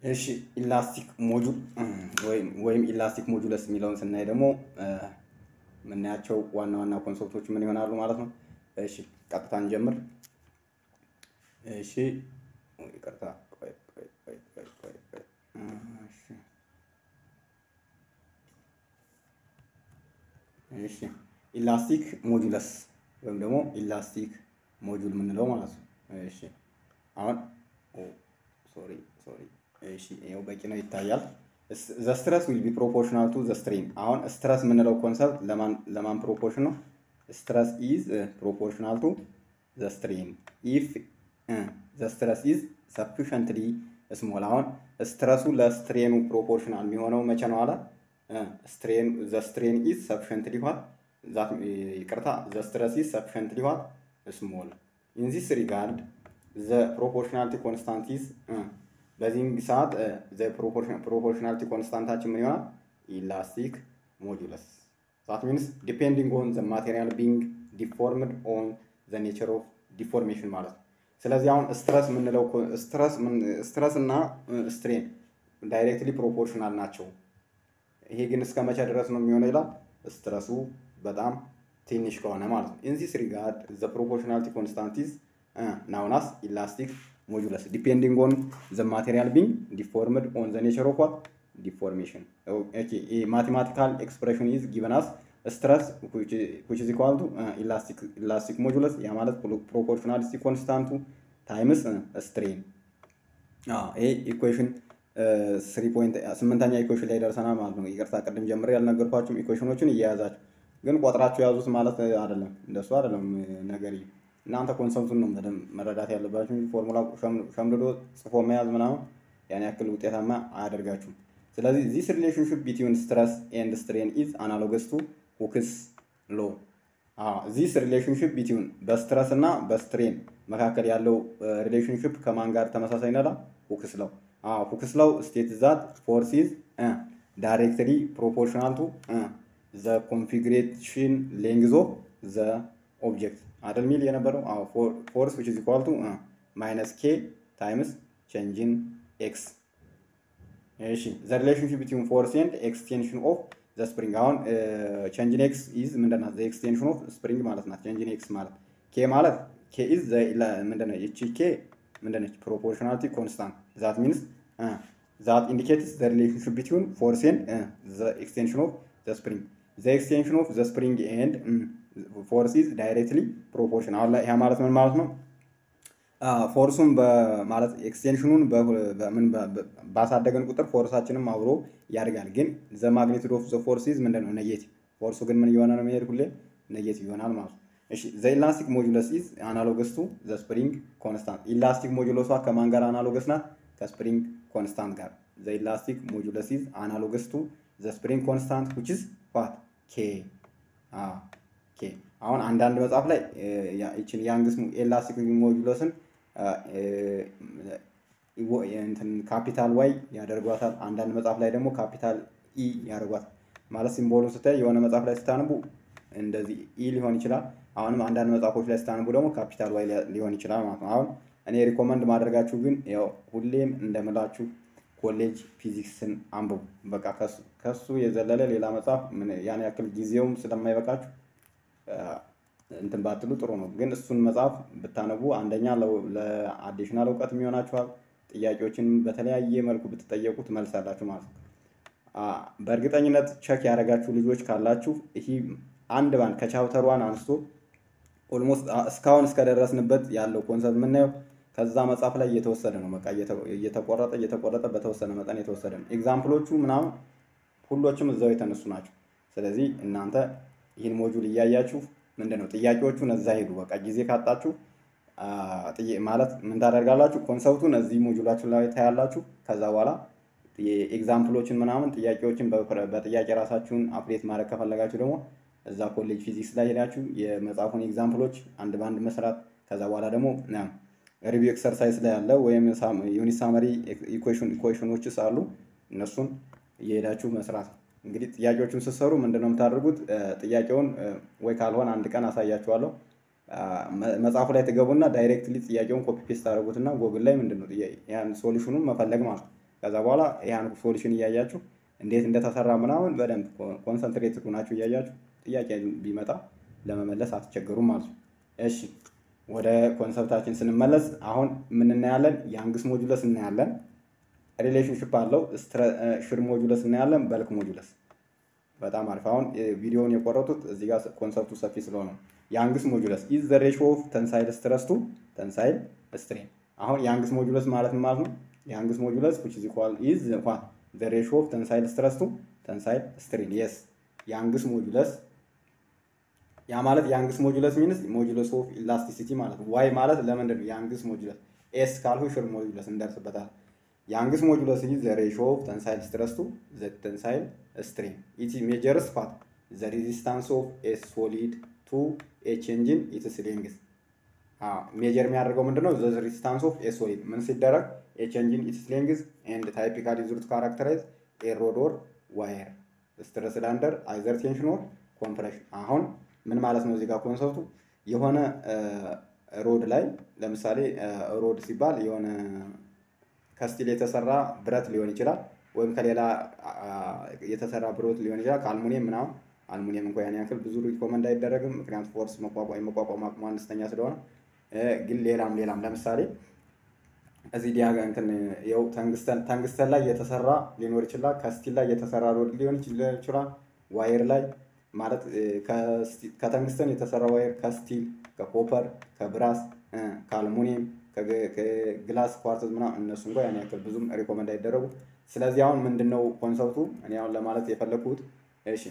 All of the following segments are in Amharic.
እሺ ኢላስቲክ ሞጁል ወይም ወይም ኢላስቲክ ሞጁለስ የሚለውን ስናይ ደግሞ የምናያቸው ዋና ዋና ኮንሰፕቶች ምን ይሆናሉ ማለት ነው። እሺ ቀጥታ እንጀምር። እሺ ይቅርታ፣ ቆይ ቆይ ቆይ ቆይ ቆይ ቆይ። እሺ እሺ ኢላስቲክ ሞጁለስ ወይም ደግሞ ኢላስቲክ ሞጁል የምንለው ማለት ነው። እሺ አሁን ሶሪ ሶሪ እሺ ይኸው በቂ ነው ይታያል። ዘ ስትረስ ዊል ቢ ፕሮፖርሽናል ቱ ዘ ስትሬን። አሁን ስትረስ የምንለው ኮንሰፕት ለማን ለማን ፕሮፖርሽን ነው? ስትረስ ኢዝ ፕሮፖርሽናል ቱ ዘ ስትሬን ኢፍ ዘ ስትረስ ኢዝ ሰፊሸንትሊ ስሞል። አሁን ስትረሱ ለስትሬኑ ፕሮፖርሽናል የሚሆነው መቼ ነው አለ? ስትሬን ዘ ስትሬን ኢዝ ሰፊሸንትሊ ዋት ዛት ይቅርታ ዘ ስትረስ ኢዝ ሰፊሸንትሊ ዋት ስሞል ኢን ዚስ ሪጋርድ ዘ ፕሮፖርሽናሊቲ ኮንስታንት ኢዝ በዚህም ሰዓት ፕሮፖርሽናሊቲ ኮንስታንታችን ምን ይሆናል? ኢላስቲክ ሞጁለስ ዛት ሚንስ ዲፔንዲንግ ኦን ዘ ማቴሪያል ቢንግ ዲፎርምድ ኦን ዘ ኔቸር ኦፍ ዲፎርሜሽን ማለት ነው። ስለዚህ አሁን ስትረስ የምንለው ስትረስ እና ስትሬን ዳይሬክትሊ ፕሮፖርሽናል ናቸው። ይሄ ግን እስከ መቼ ድረስ ነው የሚሆነው ይላል። ስትረሱ በጣም ትንሽ ከሆነ ማለት ነው። ኢን ዚስ ሪጋርድ ዘ ፕሮፖርሽናሊቲ ኮንስታንት ኢዝ ናውናስ ኢላስቲክ ሞጁለስ ዲፔንዲንግ ኦን ዘ ማቴሪያል ቢንግ ዲፎርምድ ኦን ዘ ኔቸር ኦፍ ዋት ዲፎርሜሽን ማቴማቲካል ኤክስፕሬሽን ኢዝ ጊቨን አስ ስትረስ ዊች ኢዝ ኢኳል ቱ ኢላስቲክ ሞጁለስ ያ ማለት ፕሮፖርሽናሊቲ ኮንስታንቱ ታይምስ ስትሬን። ይሄ ኢኩዌሽን ስሪ ፖይንት ስምንተኛ ኢኩዌሽን ላይ ደርሰናል ማለት ነው። ይቅርታ ቅድም ጀምሬ ያልነገርኳችሁም ኢኩዌሽኖችን እየያዛችሁ ግን ቆጥራችሁ የያዙት ማለት አይደለም። እንደሱ አይደለም ነገር እናንተ ኮንሰፕቱን ነው በደንብ መረዳት ያለባችሁ። ፎርሙላ ሸምድዶ ጽፎ መያዝ ምናምን ያን ያክል ውጤታማ አያደርጋችሁም። ስለዚህ ዚስ ሪሌሽንሽፕ ቢትዊን ስትረስ ኤንድ ስትሬን ኢዝ አናሎገስ ቱ ሁክስ ሎ። ዚስ ሪሌሽንሽፕ ቢትዊን በስትረስ እና በስትሬን መካከል ያለው ሪሌሽንሽፕ ከማን ጋር ተመሳሳይ ነላ? ሁክስ ለው። ሁክስ ለው ስቴት ዛት ፎርስ ኢዝ ዳይሬክትሊ ፕሮፖርሽናል ቱ ዘ ኮንፊግሬሽን ሌንግዝ ኦፍ ዘ ኦብጀክት አይደል ሚል የነበረው ፎርስ ዊች ኢዝ ኢኳል ቱ ማይነስ ኬ ታይምስ ቼንጅን ኤክስ። እሺ ዘ ሪሌሽንሽፕ ቢትዊን ፎርስ ኤንድ ኤክስቴንሽን ኦፍ ዘ ስፕሪንግ። አሁን ቼንጅን ኤክስ ኢዝ ምንድን ናት? ዘ ኤክስቴንሽን ኦፍ ስፕሪንግ ማለት ናት። ቼንጅን ኤክስ ማለት ኬ ማለት ኬ ኢዝ ምንድን ነው? ይቺ ኬ ምንድን ነች? ፕሮፖርሽናሊቲ ኮንስታንት ዛት ሚንስ ዛት ኢንዲኬትስ ዘ ሪሌሽንሽፕ ቢትዊን ፎርስ ኤንድ ዘ ኤክስቴንሽን ኦፍ ዘ ስፕሪንግ ዘ ኤክስቴንሽን ኦፍ ዘ ስፕሪንግ ኤንድ ፎርስ ኢዝ ዳይሬክትሊ ፕሮፖርሽን። አሁን ላይ ያ ማለት ምን ማለት ነው? ፎርሱን ማለት ኤክስቴንሽኑን ምን ባሳደገን ቁጥር ፎርሳችንም አብሮ ያድጋል። ግን ዘ ማግኒቱድ ኦፍ ዘ ፎርስ ኢዝ ምንድን ነው? ኔጌቲቭ። ፎርሱ ግን ምን እየሆነ ነው የሚሄድ? ሁሌ ኔጌቲቭ ይሆናል ማለት ነው። እሺ ዘ ኢላስቲክ ሞጁለስ ኢዝ አናሎገስ ቱ ዘ ስፕሪንግ ኮንስታንት። ኢላስቲክ ሞጁለሷ ከማን ጋር አናሎገስ ናት? ከስፕሪንግ ኮንስታንት ጋር። ዘ ኢላስቲክ ሞጁለስ ኢዝ አናሎገስ ቱ ዘ ስፕሪንግ ኮንስታንት ዊች ኢዝ ዋት ኬ ኦኬ አሁን አንዳንድ መጽሐፍ ላይ ይችን ያንግስ ኤላስቲክ ሞጁለስን ካፒታል ዋይ ያደርጓታል። አንዳንድ መጽሐፍ ላይ ደግሞ ካፒታል ኢ ያደርጓታል። ማለት ሲምቦሉን ስታይ የሆነ መጽሐፍ ላይ ስታነቡ እንደዚህ ኢ ሊሆን ይችላል። አሁንም አንዳንድ መጽሐፎች ላይ ስታነቡ ደግሞ ካፒታል ዋይ ሊሆን ይችላል ማለት ነው። አሁን እኔ ሪኮመንድ ማድረጋችሁ ግን ያው ሁሌም እንደምላችሁ ኮሌጅ ፊዚክስን አንብቡ። በቃ ከሱ የዘለለ ሌላ መጽሐፍ ያን ያክል ጊዜውም ስለማይበቃችሁ እንትን ባትሉ ጥሩ ነው። ግን እሱን መጽሐፍ ብታነቡ አንደኛ ለአዲሽናል እውቀት የሚሆናችኋል። ጥያቄዎችን በተለያየ መልኩ ብትጠየቁት መልስ አላችሁ ማለት ነው። በእርግጠኝነት ቸክ ያደረጋችሁ ልጆች ካላችሁ ይህ አንድ ባንድ ከቻፕተር ዋን አንስቶ ኦልሞስት እስካሁን እስከደረስንበት ያለው ኮንሰፕት የምናየው ከዛ መጽሐፍ ላይ እየተወሰደ ነው። በቃ እየተቆረጠ እየተቆረጠ በተወሰነ መጠን የተወሰደ ነው። ኤግዛምፕሎቹ ምናምን ሁሎችም እዛው የተነሱ ናቸው። ስለዚህ እናንተ ይህን ሞጁል እያያችሁ ምንድን ነው ጥያቄዎቹን እዛ ሄዱ። በቃ ጊዜ ካጣችሁ ማለት ምን ታደርጋላችሁ? ኮንሰፕቱን እዚህ ሞጁላችሁ ላይ ታያላችሁ። ከዛ በኋላ ኤግዛምፕሎችን ምናምን ጥያቄዎችን በጥያቄ ራሳችሁን አፕዴት ማድረግ ከፈለጋችሁ ደግሞ እዛ ኮሌጅ ፊዚክስ ላይ ሄዳችሁ የመጽሐፉን ኤግዛምፕሎች አንድ በአንድ መስራት ከዛ በኋላ ደግሞ ሪቪው ኤክሰርሳይዝ ላይ ያለ ወይም ዩኒት ሳመሪ ኢኩዌሽኖችስ አሉ እነሱን እየሄዳችሁ መስራት። እንግዲህ ጥያቄዎቹን ስትሰሩ ምንድነው የምታደርጉት? ጥያቄውን ወይ ካልሆነ አንድ ቀን አሳያችኋለሁ። መጽሐፉ ላይ ትገቡና ዳይሬክትሊ ጥያቄውን ኮፒ ፔስት ታደርጉትና ጎግል ላይ ምንድን ነው ያን ሶሉሽኑን መፈለግ ማለት ነው። ከዛ በኋላ ያን ሶሉሽን እያያችሁ እንዴት እንደተሰራ ምናምን በደንብ ኮንሰንትሬት ሆናችሁ እያያችሁ ጥያቄ ቢመጣ ለመመለስ አትቸገሩም ማለት ነው። እሺ ወደ ኮንሰፕታችን ስንመለስ አሁን ምን እናያለን? ያንግስ ሞጁለስ እናያለን። ሪሌሽንሽፕ አለው። ሽር ሞጁለስ እናያለን። በልክ ሞጁለስ በጣም አሪፍ። አሁን ቪዲዮውን የቆረጡት እዚህ ጋር ኮንሰፕቱ ሰፊ ስለሆነ ያንግስ ሞጁለስ ኢዝ ዘ ሬሾ ኦፍ ተንሳይል ስትረስ ቱ ተንሳይል ስትሬን። አሁን ያንግስ ሞጁለስ ማለት ምን ማለት ነው? ያንግስ ሞጁለስ which is equal is what the ratio of tensile stress to tensile strain yes ያንግስ ሞጁለስ ያ ማለት ያንግስ ሞጁለስ ሚንስ ሞጁለስ ኦፍ ኢላስቲሲቲ ማለት ነው። ዋይ ማለት ለምንድን ነው ያንግስ ሞጁለስ? ኤስ ካልሁ ሽር ሞጁለስ እንደርስበታል። ያንግስ ሞጁለስ ኢዝ ዘ ሬሾ ኦፍ ተንሳይል ስትረስ ቱ ዘ ተንሳይል ስትሬን ኢት ሜጀርስ ፓት ዘ ሬዚስታንስ ኦፍ ኤ ሶሊድ ቱ ኤ ቼንጅ ኢን ኢትስ ሌንግዝ ሜጀር የሚያደርገው ምንድነው? ዘ ሬዚስታንስ ኦፍ ኤ ሶሊድ ምን ሲደረግ ኤ ቼንጅ ኢን ኢትስ ሌንግዝ ኤንድ ታይፒካሊ ዙርት ካራክተራይዝ ኤ ሮድ ኦር ዋየር ስትረስድ አንደር አይዘር ቴንሽን ኦር ኮምፕሬሽን አሁን ምን ማለት ነው? እዚህ ጋር ኮንሰፕቱ የሆነ ሮድ ላይ ለምሳሌ ሮድ ሲባል የሆነ ከስቲል የተሰራ ብረት ሊሆን ይችላል፣ ወይም ከሌላ የተሰራ ብረት ሊሆን ይችላል፣ ከአልሙኒየም ምናምን። አልሙኒየም እንኳ ያን ያክል ብዙ ሪኮመንድ አይደረግም፣ ምክንያቱም ፎርስ የመቋቋም አቅሙ አነስተኛ ስለሆነ። ግን ሌላም ሌላም ለምሳሌ እዚህ ዲያጋ እንትን ይኸው ተንግስተን ተንግስተን ላይ የተሰራ ሊኖር ይችላል፣ ከስቲል ላይ የተሰራ ሮድ ሊሆን ይችላል፣ ዋየር ላይ ማለት ከተንግስተን የተሰራ ዋየር ከስቲል ከኮፐር ከብራስ ከአልሙኒየም ከግላስ ኳርትዝ ምናምን እነሱ እንኳ ያን ያክል ብዙም ሪኮመንድ አይደረጉ። ስለዚህ አሁን ምንድን ነው ኮንሰፕቱ እኔ አሁን ለማለት የፈለግኩት እሺ፣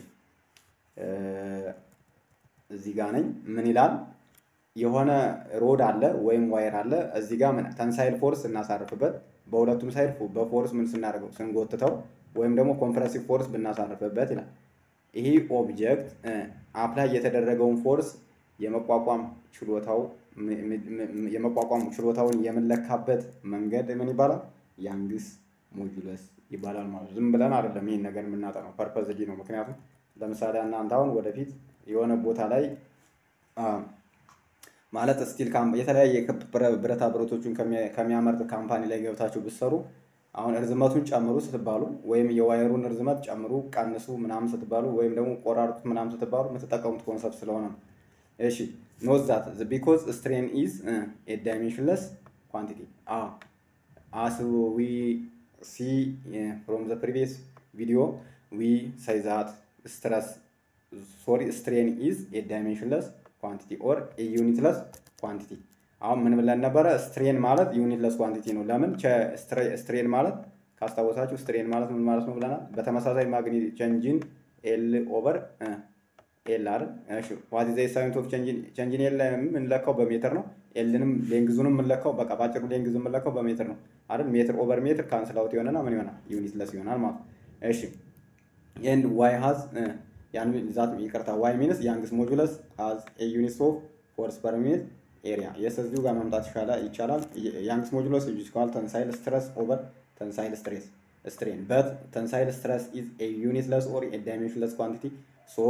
እዚህ ጋር ነኝ። ምን ይላል? የሆነ ሮድ አለ ወይም ዋየር አለ። እዚህ ጋር ምን ተንሳይል ፎርስ እናሳርፍበት፣ በሁለቱም ሳይድ በፎርስ ምን ስናደርገው ስንጎትተው፣ ወይም ደግሞ ኮምፕረሲቭ ፎርስ ብናሳርፍበት ይላል። ይሄ ኦብጀክት አፕላይ የተደረገውን ፎርስ የመቋቋም ችሎታው የመቋቋም ችሎታውን የምንለካበት መንገድ ምን ይባላል? ያንግስ ሞጁለስ ይባላል ማለት ዝም ብለን አይደለም ይህን ነገር የምናጠናው ፐርፐዝሊ ነው። ምክንያቱም ለምሳሌ እናንተ አሁን ወደፊት የሆነ ቦታ ላይ ማለት ስቲል የተለያየ ብረታ ብረቶቹን ከሚያመርት ካምፓኒ ላይ ገብታችሁ ብትሰሩ አሁን እርዝመቱን ጨምሩ ስትባሉ ወይም የዋየሩን እርዝመት ጨምሩ፣ ቀንሱ ምናምን ስትባሉ ወይም ደግሞ ቆራርጡት ምናምን ስትባሉ የምትጠቀሙት ኮንሰፕት ስለሆነ ነው። እሺ ኖት ዛት ቢኮዝ ስትሬን ኢዝ ኤ ዳይሜንሽንለስ ኳንቲቲ አስ ዊ ሲ ፍሮም ዘ ፕሪቪየስ ቪዲዮ ዊ ሳይ ዛት ስትረስ ሶሪ ስትሬን ኢዝ ኤ ዳይሜንሽንለስ ኳንቲቲ ኦር ኤ ዩኒትለስ ኳንቲቲ አሁን ምን ብለን ነበረ? ስትሬን ማለት ዩኒትለስ ኳንቲቲ ነው። ለምን ስትሬን ማለት ካስታወሳችሁ ስትሬን ማለት ምን ማለት ነው ብለናል። በተመሳሳይ ማግኒት ቼንጂን ኤል ኦቨር ኤል አይደል? እሺ ዋት ኢዝ ዘ ሳይንት ኦፍ ቼንጂን ኤል የምንለካው በሜትር ነው። ኤልንም ሌንግዙንም የምንለካው በቃ ባጭሩ ሌንግዙ የምንለካው በሜትር ነው አይደል? ሜትር ኦቨር ሜትር ካንስል አውት ይሆንና ምን ይሆናል? ዩኒትለስ ይሆናል ማለት ነው። እሺ ኤንድ ዋይ ሃዝ ያን ዛት ይቅርታ ዋይ ሚንስ ያንግስ ሞጁለስ ሃዝ ኤ ዩኒት ኦፍ ፎርስ ፐር ሚኒት ኤሪያ የስ እዚሁ ጋር መምጣት ይቻላል። ያንግስ ሞጁሎስ ኢዝ ኢኳል ተንሳይል ስትረስ ኦቨር ተንሳይል ስትሬስ ስትሬን በት ተንሳይል ስትረስ ኢዝ ኤ ዩኒትለስ ኦር ኤ ዳይሜንሽንለስ ኳንቲቲ ሶ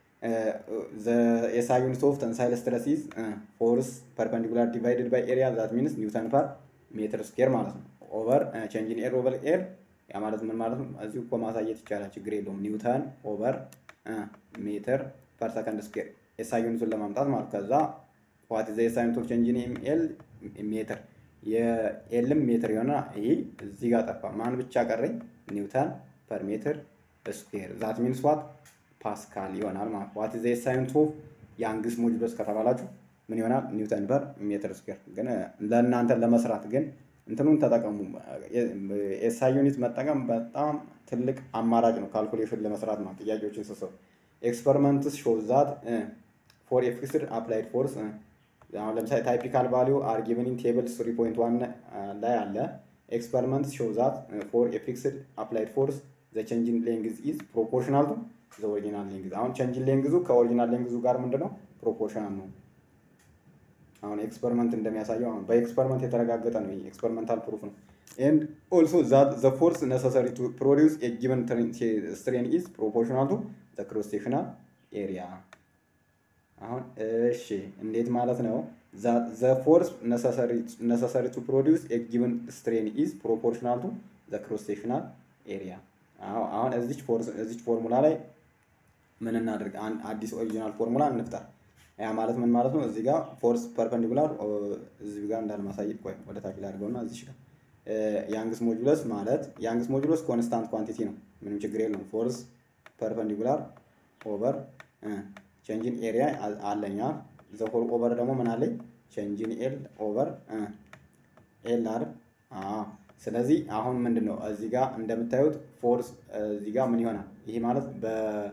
ኤስአይ ዩኒት ኦፍ ተንሳይል ስትረስ ኢዝ ፎርስ ፐርፐንዲኩላር ዲቫይድድ ባይ ኤሪያ ዛት ሚንስ ኒውተን ፐር ሜትር ስኬር ማለት ነው። ኦቨር ቼንጅን ኤር ኦቨር ኤር ያ ማለት ምን ማለት ነው? እዚሁ እኮ ማሳየት ይቻላል፣ ችግር የለውም። ኒውተን ኦቨር ሜትር ፐር ሰከንድ ስኬር ኤስአይ ዩኒቱን ለማምጣት ማለት ከዛ ዋት ዘ ሳይንት ኦፍ ቼንጅ ኢን ኤል ሜትር የኤልም ሜትር የሆነ ይሄ እዚህ ጋር ጠፋ። ማን ብቻ ቀረኝ? ኒውተን ፐር ሜትር ስኩዌር ዛት ሚንስ ዋት ፓስካል ይሆናል ማለት ዋት ዘ ሳይንት ኦፍ ያንግስ ሞጁለስ ከተባላችሁ ምን ይሆናል? ኒውተን ፐር ሜትር ስኩዌር። ግን ለእናንተ ለመስራት ግን እንትኑን ተጠቀሙ። ኤስአይ ዩኒት መጠቀም በጣም ትልቅ አማራጭ ነው ካልኩሌሽን ለመስራት ነው ጥያቄዎችን ስሰሩ ኤክስፐሪመንትስ ሾው ዛት ፎር ኤ ፊክስድ አፕላይድ ፎርስ አሁን ለምሳሌ ታይፒካል ቫሊዩ አር ጊቨን ኢን ቴብል 3.1 ላይ አለ። ኤክስፐሪመንት ሾው ዛት ፎር ኤ ፊክስድ አፕላይድ ፎርስ ዘ ቼንጅን ሌንግዝ ኢዝ ፕሮፖርሽናል ቱ ዘ ኦሪጂናል ሌንግዝ። አሁን ቼንጅን ሌንግዙ ከኦሪጂናል ሌንግዙ ጋር ምንድነው ፕሮፖርሽናል ነው። አሁን ኤክስፐሪመንት እንደሚያሳየው አሁን በኤክስፐሪመንት የተረጋገጠ ነው። ይሄ ኤክስፐሪመንታል ፕሩፍ ነው። ኤንድ ኦልሶ ዛት ዘ ፎርስ ነሰሰሪ ቱ ፕሮዲውስ ኤ ጊቨን ስትሬን ኢዝ ፕሮፖርሽናል ቱ ዘ ክሮስ ሴክሽናል ኤሪያ አሁን እሺ እንዴት ማለት ነው? ዘ ፎርስ ነሰሰሪ ቱ ፕሮዲውስ ኤ ጊቨን ስትሬን ኢዝ ፕሮፖርሽናል ቱ ዘ ክሮስ ሴክሽናል ኤሪያ። አሁን እዚች ፎርሙላ ላይ ምን እናድርግ? አዲስ ኦሪጂናል ፎርሙላ እንፍጠር። ያ ማለት ምን ማለት ነው? እዚህ ጋር ፎርስ ፐርፐንዲኩላር እዚህ ጋር እንዳልማሳየት ቆይ ወደ ታች ላይ አድርገውና እዚህ ጋር ያንግስ ሞጁለስ ማለት ያንግስ ሞጁለስ ኮንስታንት ኳንቲቲ ነው። ምንም ችግር የለውም። ፎርስ ፐርፐንዲኩላር ኦቨር ቼንጅን ኤሪያ አለኛ ዘ ሆል ኦቨር ደግሞ ምን አለኝ? ቼንጅን ኤል ኦቨር ኤል አይደል? ስለዚህ አሁን ምንድን ነው እዚህ ጋር እንደምታዩት ፎርስ እዚህ ጋር ምን ይሆናል? ይሄ ማለት በ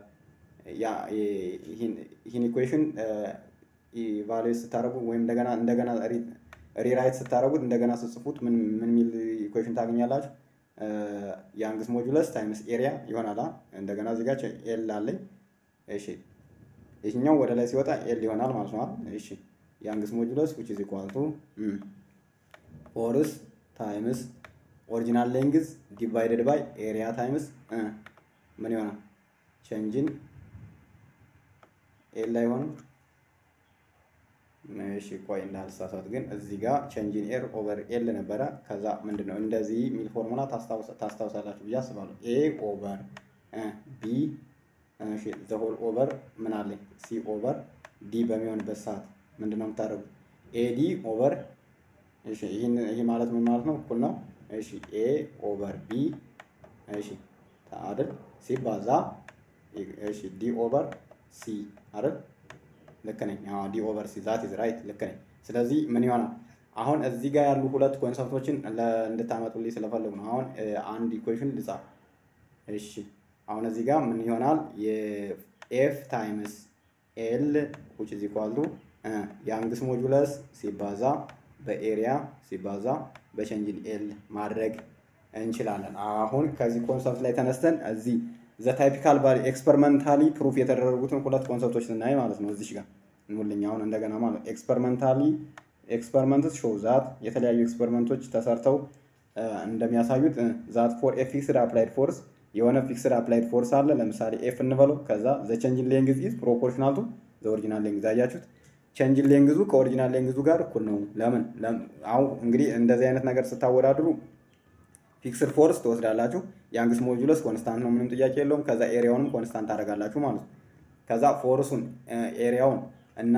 ይህን ኢኩዌሽን ኢቫሉዌት ስታደርጉ ወይም እንደገና እንደገና ሪራይት ስታደርጉት እንደገና ስጽፉት ምን ምን የሚል ኢኩዌሽን ታገኛላችሁ? ያንግስ ሞጁለስ ታይምስ ኤሪያ ይሆናል። እንደገና እዚህ ጋር ኤል አለኝ። እሺ ይህኛው ወደ ላይ ሲወጣ ኤል ይሆናል ማለት ነው። እሺ ያንግስ ሞጁለስ which is equal to ፎርስ ታይምስ ኦሪጂናል ሌንግዝ ዲቫይደድ ባይ ኤሪያ ታይምስ ምን ይሆናል? ቼንጅን ኤል ላይ ሆነ። እሺ ቆይ እንዳልሳሳት ግን እዚህ ጋር ቼንጅን ኤር ኦቨር ኤል ነበረ። ከዛ ምንድን ነው እንደዚህ የሚል ፎርሙላ ታስታውሳላችሁ ብዬ አስባለሁ። ኤ ኦቨር ቢ ዘ ሆል ኦቨር ምን አለኝ ሲ ኦቨር ዲ በሚሆንበት ሰዓት ምንድን ነው የምታደርጉት? ኤዲ ኦቨር እሺ ይህ ማለት ምን ማለት ነው? እኩል ነው። እሺ ኤ ኦቨር ቢ እሺ አይደል ሲባዛ እሺ ዲ ኦቨር ሲ አይደል ልክ ነኝ። አዎ ዲ ኦቨር ሲ ዛት ኢዝ ራይት ልክ ነኝ። ስለዚህ ምን ይሆናል አሁን እዚህ ጋር ያሉ ሁለት ኮንሰፕቶችን እንድታመጡልኝ ስለፈለጉ ነው። አሁን አንድ ኢኩዌሽን ልጻፍ። እሺ አሁን እዚህ ጋር ምን ይሆናል የኤፍ ታይምስ ኤል which is equal to ያንግስ ሞጁለስ ሲባዛ በኤሪያ ሲባዛ በቼንጅን ኤል ማድረግ እንችላለን። አሁን ከዚህ ኮንሰፕት ላይ ተነስተን እዚህ ዘ ታይፒካል ቫሊ ኤክስፐሪመንታሊ ፕሩፍ የተደረጉትን ሁለት ኮንሰፕቶች ስናይ ማለት ነው። እዚህ ጋር እንሁልኝ አሁን እንደገና ማለት ኤክስፐሪመንታሊ ኤክስፐሪመንትስ ሾው ዛት የተለያዩ ኤክስፐሪመንቶች ተሰርተው እንደሚያሳዩት ዛት ፎር ኤ ፊክስድ አፕላይድ ፎርስ የሆነ ፊክስድ አፕላይድ ፎርስ አለ። ለምሳሌ ኤፍ እንበለው። ከዛ ዘ ቼንጅን ሌንግዝ ኢዝ ፕሮፖርሽናል ቱ ዘ ኦሪጂናል ሌንግዝ። አያችሁት? ቼንጅን ሌንግዙ ከኦሪጂናል ሌንግዙ ጋር እኩል ነው። ለምን? አሁን እንግዲህ እንደዚህ አይነት ነገር ስታወዳድሩ ፊክስድ ፎርስ ትወስዳላችሁ። ያንግስ ሞጁለስ ኮንስታንት ነው፣ ምንም ጥያቄ የለውም። ከዛ ኤሪያውንም ኮንስታንት ታደርጋላችሁ ማለት ነው። ከዛ ፎርሱን ኤሪያውን እና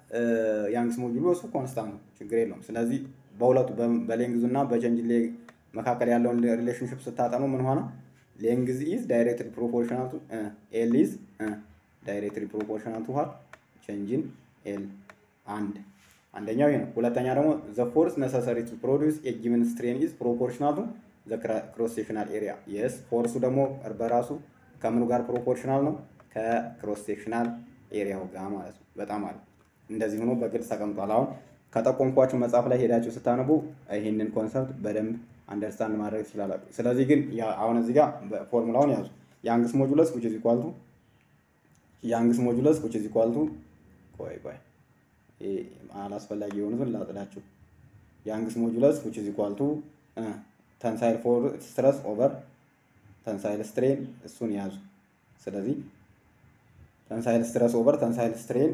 ያንግስ ሞጁለሱ ኮንስታንት ነው፣ ችግር የለውም። ስለዚህ በሁለቱ በሌንግዙ እና በቼንጅ መካከል ያለውን ሪሌሽንሽፕ ስታጠኑ ምን ሆነ? ሌንግዝ ኢዝ ዳይሬክትሊ ፕሮፖርሽናል ቱ ኤል ኢዝ ዳይሬክትሊ ፕሮፖርሽናል ቱ ዋት ቼንጅን ኤል አንድ አንደኛው ይሄ ነው። ሁለተኛ ደግሞ ዘ ፎርስ ነሰሰሪ ቱ ፕሮዲውስ ኤ ጊቨን ስትሬን ኢዝ ፕሮፖርሽናል ቱ ዘ ክሮስ ሴክሽናል ኤሪያ የስ ፎርሱ ደግሞ በራሱ ከምኑ ጋር ፕሮፖርሽናል ነው? ከክሮስ ሴክሽናል ኤሪያው ጋር ማለት ነው። በጣም አለ እንደዚህ ሆኖ በግልጽ ተቀምጧል። አሁን ከጠቆምኳችሁ መጽሐፍ ላይ ሄዳችሁ ስታነቡ ይህንን ኮንሰፕት በደንብ አንደርስታንድ ማድረግ ትችላላችሁ። ስለዚህ ግን አሁን እዚህ ጋር ፎርሙላውን ያዙ። ያንግስ ሞጁለስ which is equal to ያንግስ ሞጁለስ which is equal to ቆይ ቆይ አላስፈላጊ የሆኑትን ላጥላችሁ። ያንግስ ሞጁለስ which is equal to ተንሳይል ፎር ስትረስ ኦቨር ተንሳይል ስትሬን እሱን ያዙ። ስለዚህ ተንሳይል ስትረስ ኦቨር ተንሳይል ስትሬን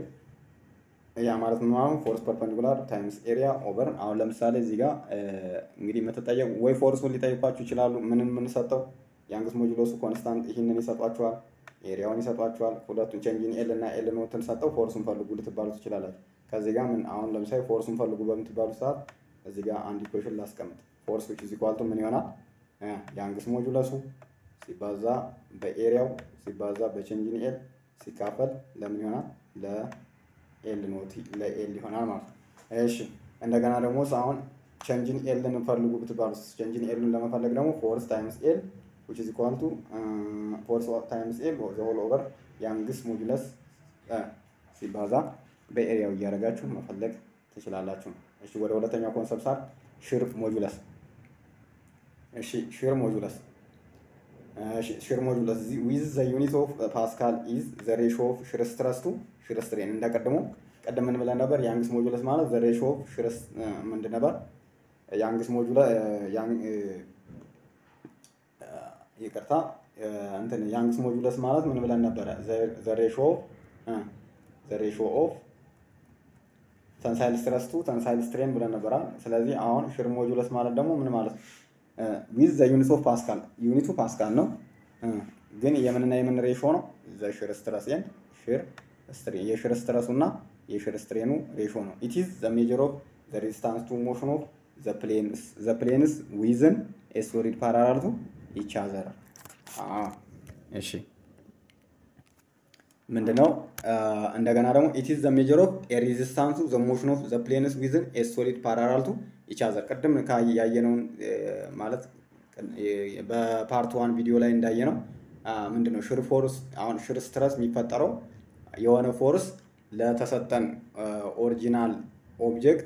ያ ማለት ምን ማለት ፎርስ ፐርፐንዲኩላር ታይምስ ኤሪያ ኦቨር አሁን ለምሳሌ እዚህ ጋር እንግዲህ የምትጠየቁ ወይ ፎርሱን ሊጠይቋችሁ ይችላሉ። ምንን የምንሰጠው ያንግስ ሞጁሎሱ ኮንስታንት ይህንን ይሰጧችኋል፣ ኤሪያውን ይሰጧችኋል። ሁለቱን ቼንጅን ኤል እና ኤል ኖትን ሰጠው ፎርሱን ፈልጉ ልትባሉ ትችላላችሁ። ከዚህ ጋር ምን አሁን ለምሳሌ ፎርሱን ፈልጉ በምትባሉ ሰዓት እዚህ ጋር አንድ ኢኩዌሽን ላስቀምጥ። ፎርስ ዊች ኢዝ ኢኳል ቱ ምን ይሆናል? ያንግስ ሞጁለሱ ሲባዛ በኤሪያው ሲባዛ በቼንጅን ኤል ሲካፈል ለምን ይሆናል? ለኤል ኖት ለኤል ይሆናል ማለት ነው። እሺ እንደገና ደግሞ አሁን ቼንጅን ኤልን ፈልጉ ብትባሉ ቼንጅን ኤልን ለመፈለግ ደግሞ ፎርስ ታይምስ ኤል which is equal to ፎርስ ታይምስ ኤል ዘ ሆል ኦቨር ያንግስ ሞጁለስ ሲባዛ በኤሪያው እያደረጋችሁ መፈለግ ትችላላችሁ። እሺ ወደ ሁለተኛው ኮንሰፕት ሳር ሽር ሞጁለስ እሺ ሽር ሞጁለስ ሽር ሞጁለስ ዊዝ ዘ ዩኒት ኦፍ ፓስካል ኢዝ ዘ ሬሾ ኦፍ ሽር ስትረስ ቱ ሽር ስትሬን እንደቀድሞ ቀደም ምን ብለን ነበር? ያንግስ ሞጁለስ ማለት ዘ ሬሾ ኦፍ ሽር ምንድን ነበር? ያንግስ ሞጁለስ ይቅርታ እንትን ያንግስ ሞጁለስ ማለት ምን ብለን ነበረ? ዘ ሬሾ ዘ ሬሾ ኦፍ ተንሳይል ስትረስ ቱ ተንሳይል ስትሬን ብለን ነበራል። ስለዚህ አሁን ሽር ሞጁለስ ማለት ደግሞ ምን ማለት ነው? ዊዝ ዘ ዩኒት ኦፍ ፓስካል ዩኒቱ ፓስካል ነው ግን የምንና የምን ሬሾ ነው? ዘ ሽር ስትረስ ኤንድ ሽር ስትሬን የሽር ስትረሱ እና የሽር ስትሬኑ ሬሾ ነው። ኢት ኢዝ ዘ ሜጀር ኦፍ ዘ ሬዚስታንስ ቱ ሞሽን ኦፍ ዘ ፕሌንስ ዊዝን ኤ ሶሊድ ፓራላል ቱ ኢች አዘር። እሺ ምንድነው? እንደገና ደግሞ ኢት ኢዝ ዘ ሜጀር ኦፍ ኤ ሬዚስታንስ ቱ ዘ ሞሽን ኦፍ ዘ ፕሌንስ ዊዝን ኤ ሶሊድ ፓራላል ቱ ኢች አዘር። ቅድም ያየነውን ማለት በፓርት ዋን ቪዲዮ ላይ እንዳየነው ምንድነው ሽር ፎርስ አሁን ሽር ስትረስ የሚፈጠረው የሆነ ፎርስ ለተሰጠን ኦሪጂናል ኦብጀክት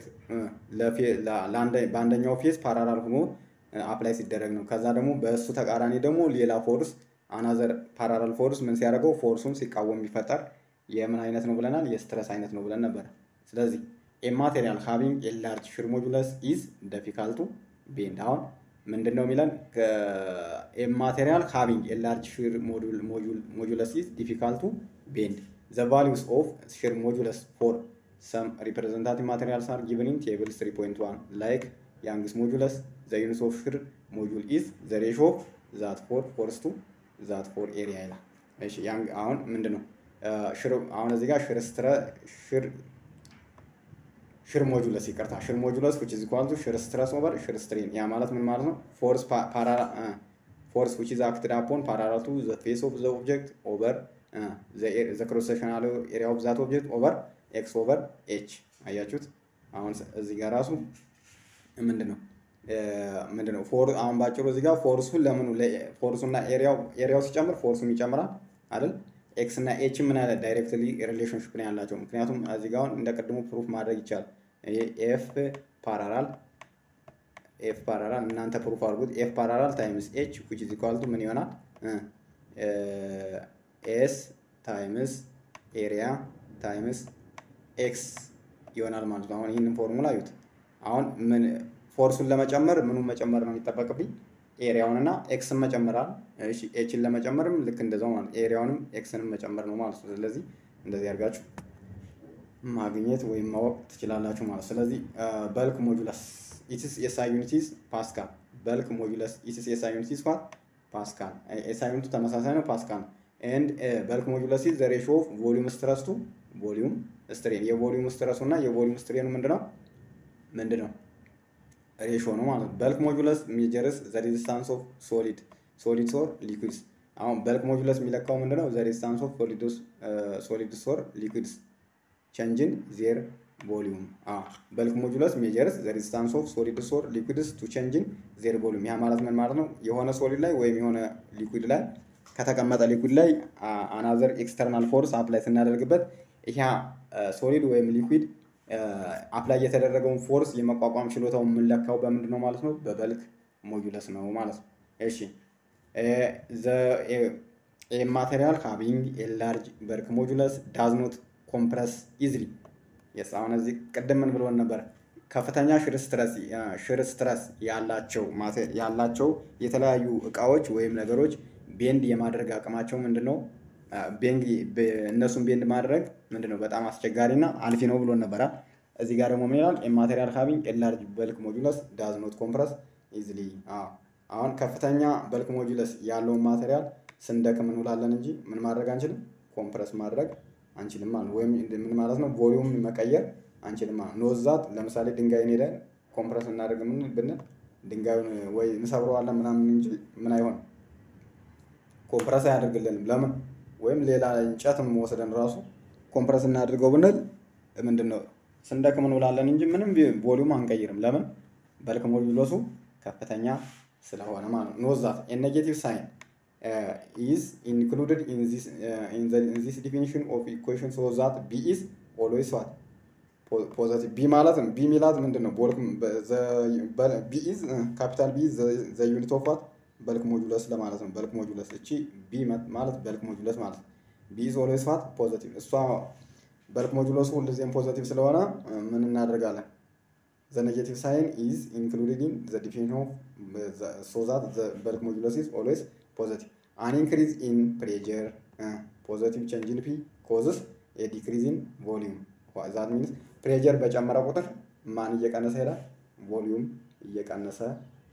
በአንደኛው ፌዝ ፓራላል ሆኖ አፕላይ ሲደረግ ነው። ከዛ ደግሞ በእሱ ተቃራኒ ደግሞ ሌላ ፎርስ አናዘር ፓራላል ፎርስ ምን ሲያደርገው ፎርሱን ሲቃወም የሚፈጠር የምን አይነት ነው ብለናል? የስትረስ አይነት ነው ብለን ነበረ። ስለዚህ ኤ ማቴሪያል ሃቪንግ ኤ ላርጅ ሽር ሞጁለስ ኢዝ ዲፊካልቱ ቤንድ አሁን ምንድን ነው የሚለን? ኤ ማቴሪያል ሃቪንግ ኤ ላርጅ ሽር ሞጁለስ ኢዝ ዲፊካልቱ ቤንድ ዘ ቫሊዩስ ኦፍ ሽር ሞጁለስ ፎር ሰም ሪፕሬዘንታቲቭ ማቴሪያልስ አር ጊቨን ኢን ቴብል 3.1 ላይክ ያንግስ ሞጁለስ ዘ ዩኒት ኦፍ ሽር ሞጁል ኢዝ ዘ ሬሾ ኦፍ ዛት ፎር ፎርስ ቱ ዛት ፎር ኤሪያ ይላል። እሺ አሁን ምንድን ነው ሽር አሁን እዚህ ጋር ሽር ስትረ ሽር ሽር ሞጁለስ ይቅርታ፣ ሽር ሞጁለስ which is equal to ሽር ስትረስ ኦቨር ሽር ስትሬን። ያ ማለት ምን ማለት ነው? ፎርስ ፓራላ ፎርስ which is acted upon parallel to the face of the object over uh, the the cross sectional area of that object over x over h አያችሁት? አሁን እዚህ ጋር ራሱ ምንድን ነው ምንድን ነው ፎር አሁን ባጭሩ እዚህ ጋር ፎርሱን ለምኑ ፎርሱና ኤሪያው ኤሪያው ሲጨምር ፎርሱም ይጨምራል አይደል? ኤክስ እና ኤች ምን ያለ ዳይሬክትሊ ሪሌሽንሽፕ ነው ያላቸው። ምክንያቱም እዚህ ጋር አሁን እንደ ቅድሙ ፕሩፍ ማድረግ ይቻላል። ኤፍ ፓራላል ኤፍ ፓራላል እናንተ ፕሩፍ አድርጉት። ኤፍ ፓራላል ታይምስ ኤች ዊች ኢዝ ኢኳል ቱ ምን ይሆናል? ኤስ ታይምስ ኤሪያ ታይምስ ኤክስ ይሆናል ማለት ነው። አሁን ይህንን ፎርሙላ አዩት። አሁን ምን ፎርሱን ለመጨመር ምኑን መጨመር ነው የሚጠበቅብኝ? ኤሪያውን እና ኤክስን መጨመራል። እሺ ኤችን ለመጨመርም ልክ እንደዛው ማለት ኤሪያውንም ኤክስንም መጨመር ነው ማለት ነው። ስለዚህ እንደዚህ አድርጋችሁ ማግኘት ወይም ማወቅ ትችላላችሁ ማለት ስለዚህ በልክ ሞጁለስ ኢትስ ኤስአይ ዩኒቲስ ፓስካል በልክ ሞጁለስ ኢትስ ኤስአይ ዩኒቲስ ኳት ፓስካል ኤስአይ ዩኒቱ ተመሳሳይ ነው ፓስካል ኤንድ በልክ ሞጁለስ ኢዝ ዘ ሬሾ ኦፍ ቮሊዩም ስትረስ ቱ ቮሊዩም ስትሬን የቮሊዩም ስትረሱ እና የቮሊዩም ስትሬኑ ምንድነው ምንድነው ሬሾ ነው ማለት ነው። በልክ ሞጁለስ ሜጀርስ ዘ ሬዚስታንስ ኦፍ ሶሊድ ሶሊድስ ኦር ሊኩዊድስ። አሁን በልክ ሞጁለስ የሚለካው ምንድነው? ዘ ሬዚስታንስ ኦፍ ሶሊድስ ኦር ሊኩዊድስ ቼንጅን ዜር ቮሊዩም። በልክ ሞጁለስ ሜጀርስ ዘ ሬዚስታንስ ኦፍ ሶሊድስ ኦር ሊኩዊድስ ቱ ቼንጅን ዜር ቮሊዩም። ያ ማለት ምን ማለት ነው? የሆነ ሶሊድ ላይ ወይም የሆነ ሊኩዊድ ላይ ከተቀመጠ ሊኩዊድ ላይ አናዘር ኤክስተርናል ፎርስ አፕላይ ስናደርግበት ይሄ ሶሊድ ወይም ሊኩዊድ አፕላይ የተደረገውን ፎርስ የመቋቋም ችሎታው የምንለካው በምንድን ነው ማለት ነው? በበልክ ሞጁለስ ነው ማለት ነው። እሺ ማቴሪያል ሃቪንግ ኤ ላርጅ በልክ ሞጁለስ ዳዝ ኖት ኮምፕረስ ኢዝሊ የስ አሁን እዚህ ቅድም ምን ብሎን ነበር? ከፍተኛ ሽር ስትረስ ሽር ስትረስ ያላቸው ያላቸው የተለያዩ እቃዎች ወይም ነገሮች ቤንድ የማድረግ አቅማቸው ምንድን ነው? እነሱን ቤንድ ማድረግ ምንድነው በጣም አስቸጋሪ እና አልፊ ነው ብሎን ነበራል። እዚህ ጋር ደግሞ ምን ይላል? ማቴሪያል ሃቪንግ ኤ ላርጅ በልክ ሞጁለስ ዳዝ ኖት ኮምፕረስ ኢዝሊ። አሁን ከፍተኛ በልክ ሞጁለስ ያለውን ማቴሪያል ስንደክም እንውላለን እንጂ ምን ማድረግ አንችልም፣ ኮምፕረስ ማድረግ አንችልም ማለት ነው። ወይም ምን ማለት ነው? ቮሊዩም መቀየር አንችልም ማለት ነው። ኖዛት ለምሳሌ ድንጋይን ሄደን ኮምፕረስ እናደርግ ምን ብንል ድንጋዩን ወይ እንሰብረዋለን ምናምን እንጂ ምን አይሆንም፣ ኮምፕረስ አያደርግልንም። ለምን ወይም ሌላ እንጨትም ወስደን ራሱ ኮምፕረስ እናድርገው ብንል ምንድን ነው ስንደክም እንውላለን እንጂ ምንም ቮሊዩም አንቀይርም። ለምን በልክ ሞጁለሱ ከፍተኛ ስለሆነ ማለት ነው። ኖዛት ኔጌቲቭ ሳይን ኢዝ ኢንክሉድድ ኢን ዚስ ዲፊኒሽን ኦፍ ኢኩዌሽን ሶ ዛት ቢ ኢዝ ኦልዌይስ ዋት ፖዘቲቭ ቢ ማለት ነው። ቢ ሚላት ምንድን ነው? ቢ ኢዝ ካፒታል ቢ ዘ ዩኒት ኦፍ ዋት በልክ ሞጁለስ ለማለት ነው። በልክ ሞጁለስ እቺ ቢ ማለት በልክ ሞጁለስ ማለት ነው። ቢ ኢዝ ኦልዌይስ ዋት ፖዘቲቭ። እሷ በልክ ሞጁለሱ ሁልጊዜም ፖዘቲቭ ስለሆነ ምን እናደርጋለን? ዘ ኔጌቲቭ ሳይን ኢዝ ኢንክሉድድ ኢን ዘ ዲፊኒሽን ኦፍ ሶ ዛት ዘ በልክ ሞጁለስ ኢዝ ኦልዌይስ ፖዘቲቭ። አን ኢንክሪዝ ኢን ፕሬጀር ፖዘቲቭ ቼንጅ ኢን ፒ ኮዝስ ኤ ዲክሪዝ ኢን ቮሊዩም ዛት ሚንስ ፕሬጀር በጨመረ ቁጥር ማን እየቀነሰ ይሄዳል? ቮሊዩም እየቀነሰ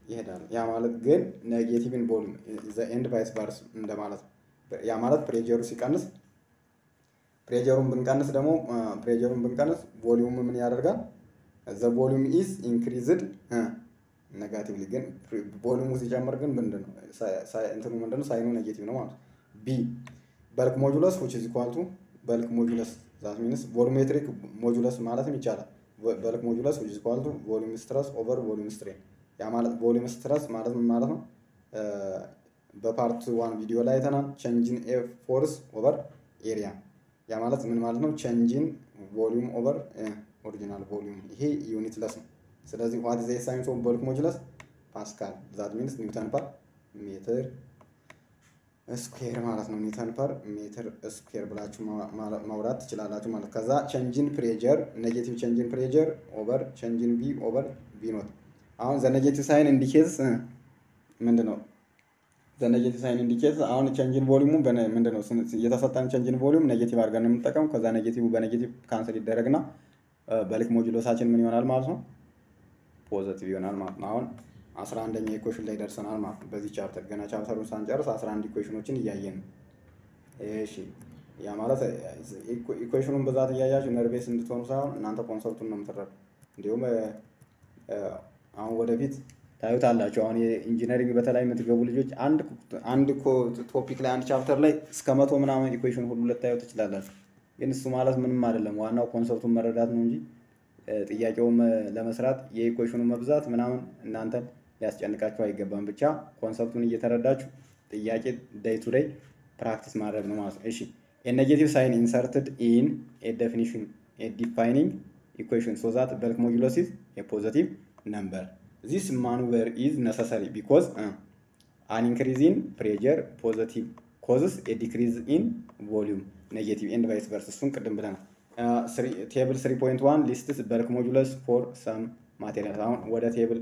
ይሄዳል። ያ ማለት ግን ኔጌቲቭን ቮሉም ዘ ኤንድ ቫይስ ቫርስ እንደማለት ነው። ያ ማለት ፕሬጀሩ ሲቀንስ ፕሬጀሩን ብንቀንስ ደግሞ ፕሬጀሩን ብንቀንስ ቮሊዩም ምን ያደርጋል? ዘ ቮሊዩም ኢዝ ኢንክሪዝድ ኔጋቲቭሊ ግን ቮሊዩሙ ሲጨምር ግን ምንድን ነው እንትኑ ምንድን ነው ሳይኑ ኔጌቲቭ ነው ማለት ነው። ቢ በልክ ሞጁለስ ዊች ኢዝ ኢኳል ቱ በልክ ሞጁለስ ዛት ሚንስ ቮሉሜትሪክ ሞጁለስ ማለትም ይቻላል። በልክ ሞጁለስ ዊች ኢዝ ኢኳል ቱ ቮሊዩም ስትረስ ኦቨር ቮሊዩም ስትሬን። ያ ማለት ቮሊዩም ስትረስ ማለት ምን ማለት ነው? በፓርት ዋን ቪዲዮ ላይ አይተናል። ቼንጅን ኤ ፎርስ ኦቨር ኤሪያ ያ ማለት ምን ማለት ነው? ቼንጅን ቮሊዩም ኦቨር ኦሪጂናል ቮሊዩም ይሄ ዩኒት ለስ ነው። ስለዚህ ዋት ዘ ሳይንስ ኦፍ በልክ ሞጁለስ ፓስካል ዛት ሚንስ ኒውተን ፐር ሜትር ስኩዌር ማለት ነው። ኒውተን ፐር ሜትር ስኩዌር ብላችሁ ማውራት ትችላላችሁ ማለት ከዛ ቼንጅን ፕሬጀር ኔጌቲቭ ቼንጅን ፕሬጀር ኦቨር ቼንጅን ቢ ኦቨር ቢ ኖት አሁን ዘ ኔጌቲቭ ሳይን ኢንዲኬትስ ምንድን ነው? ዘ ኔጌቲቭ ሳይን ኢንዲኬትስ አሁን ቼንጅን ቮሊዩሙ ምንድን ነው? የተሰጠን ቼንጅን ቮሊዩም ኔጌቲቭ አድርገን የምንጠቀም ከዛ ኔጌቲቭ በኔጌቲቭ ካንስል ይደረግና በልክ ሞጁሎሳችን ምን ይሆናል ማለት ነው? ፖዘቲቭ ይሆናል ማለት ነው። አሁን አስራ አንደኛ ኢኩዌሽን ላይ ደርሰናል ማለት ነው። በዚህ ቻፕተር ገና ቻፕተሩን ሳንጨርስ አስራ አንድ ኢኩዌሽኖችን እያየን ነው። እሺ ያ ማለት ኢኩዌሽኑን ብዛት እያያችሁ ነርቬስ እንድትሆኑ ሳይሆን እናንተ ኮንሰፕቱን ነው የምትረዱ። እንዲሁም አሁን ወደፊት ታዩታላችሁ። አሁን የኢንጂነሪንግ በተለይ የምትገቡ ልጆች አንድ አንድ ቶፒክ ላይ አንድ ቻፕተር ላይ እስከ መቶ ምናምን ኢኩዌሽን ሁሉ ልታዩ ትችላላችሁ። ግን እሱ ማለት ምንም አይደለም። ዋናው ኮንሰፕቱን መረዳት ነው እንጂ ጥያቄውን ለመስራት የኢኩዌሽኑ መብዛት ምናምን እናንተን ሊያስጨንቃችሁ አይገባም። ብቻ ኮንሰፕቱን እየተረዳችሁ ጥያቄ ዴይ ቱ ዴይ ፕራክቲስ ማድረግ ነው ማለት ነው። እሺ የኔጌቲቭ ሳይን ኢንሰርትድ ኢን ኤ ዴፊኒሽን ኤ ዲፋይኒንግ ኢኩዌሽን ሶ ዛት በልክ ሞጁለስ ኢዝ ኤ ፖዘቲቭ ነምበር ዚስ ማኑቨር ኢዝ ነሰሰሪ ቢኮዝ አን ኢንክሪዝ ኢን ፕሬጀር ፖዘቲቭ ኮዝስ ኤ ዲክሪዝ ኢን ቮሊዩም ኔጌቲቭ ኤንድ ቫይስ ቨርስ እሱን ቅድም ብለናል። ቴብል 3.1 ሊስትስ በልክ ሞጁለስ ፎር ሰም ማቴሪያል። አሁን ወደ ቴብል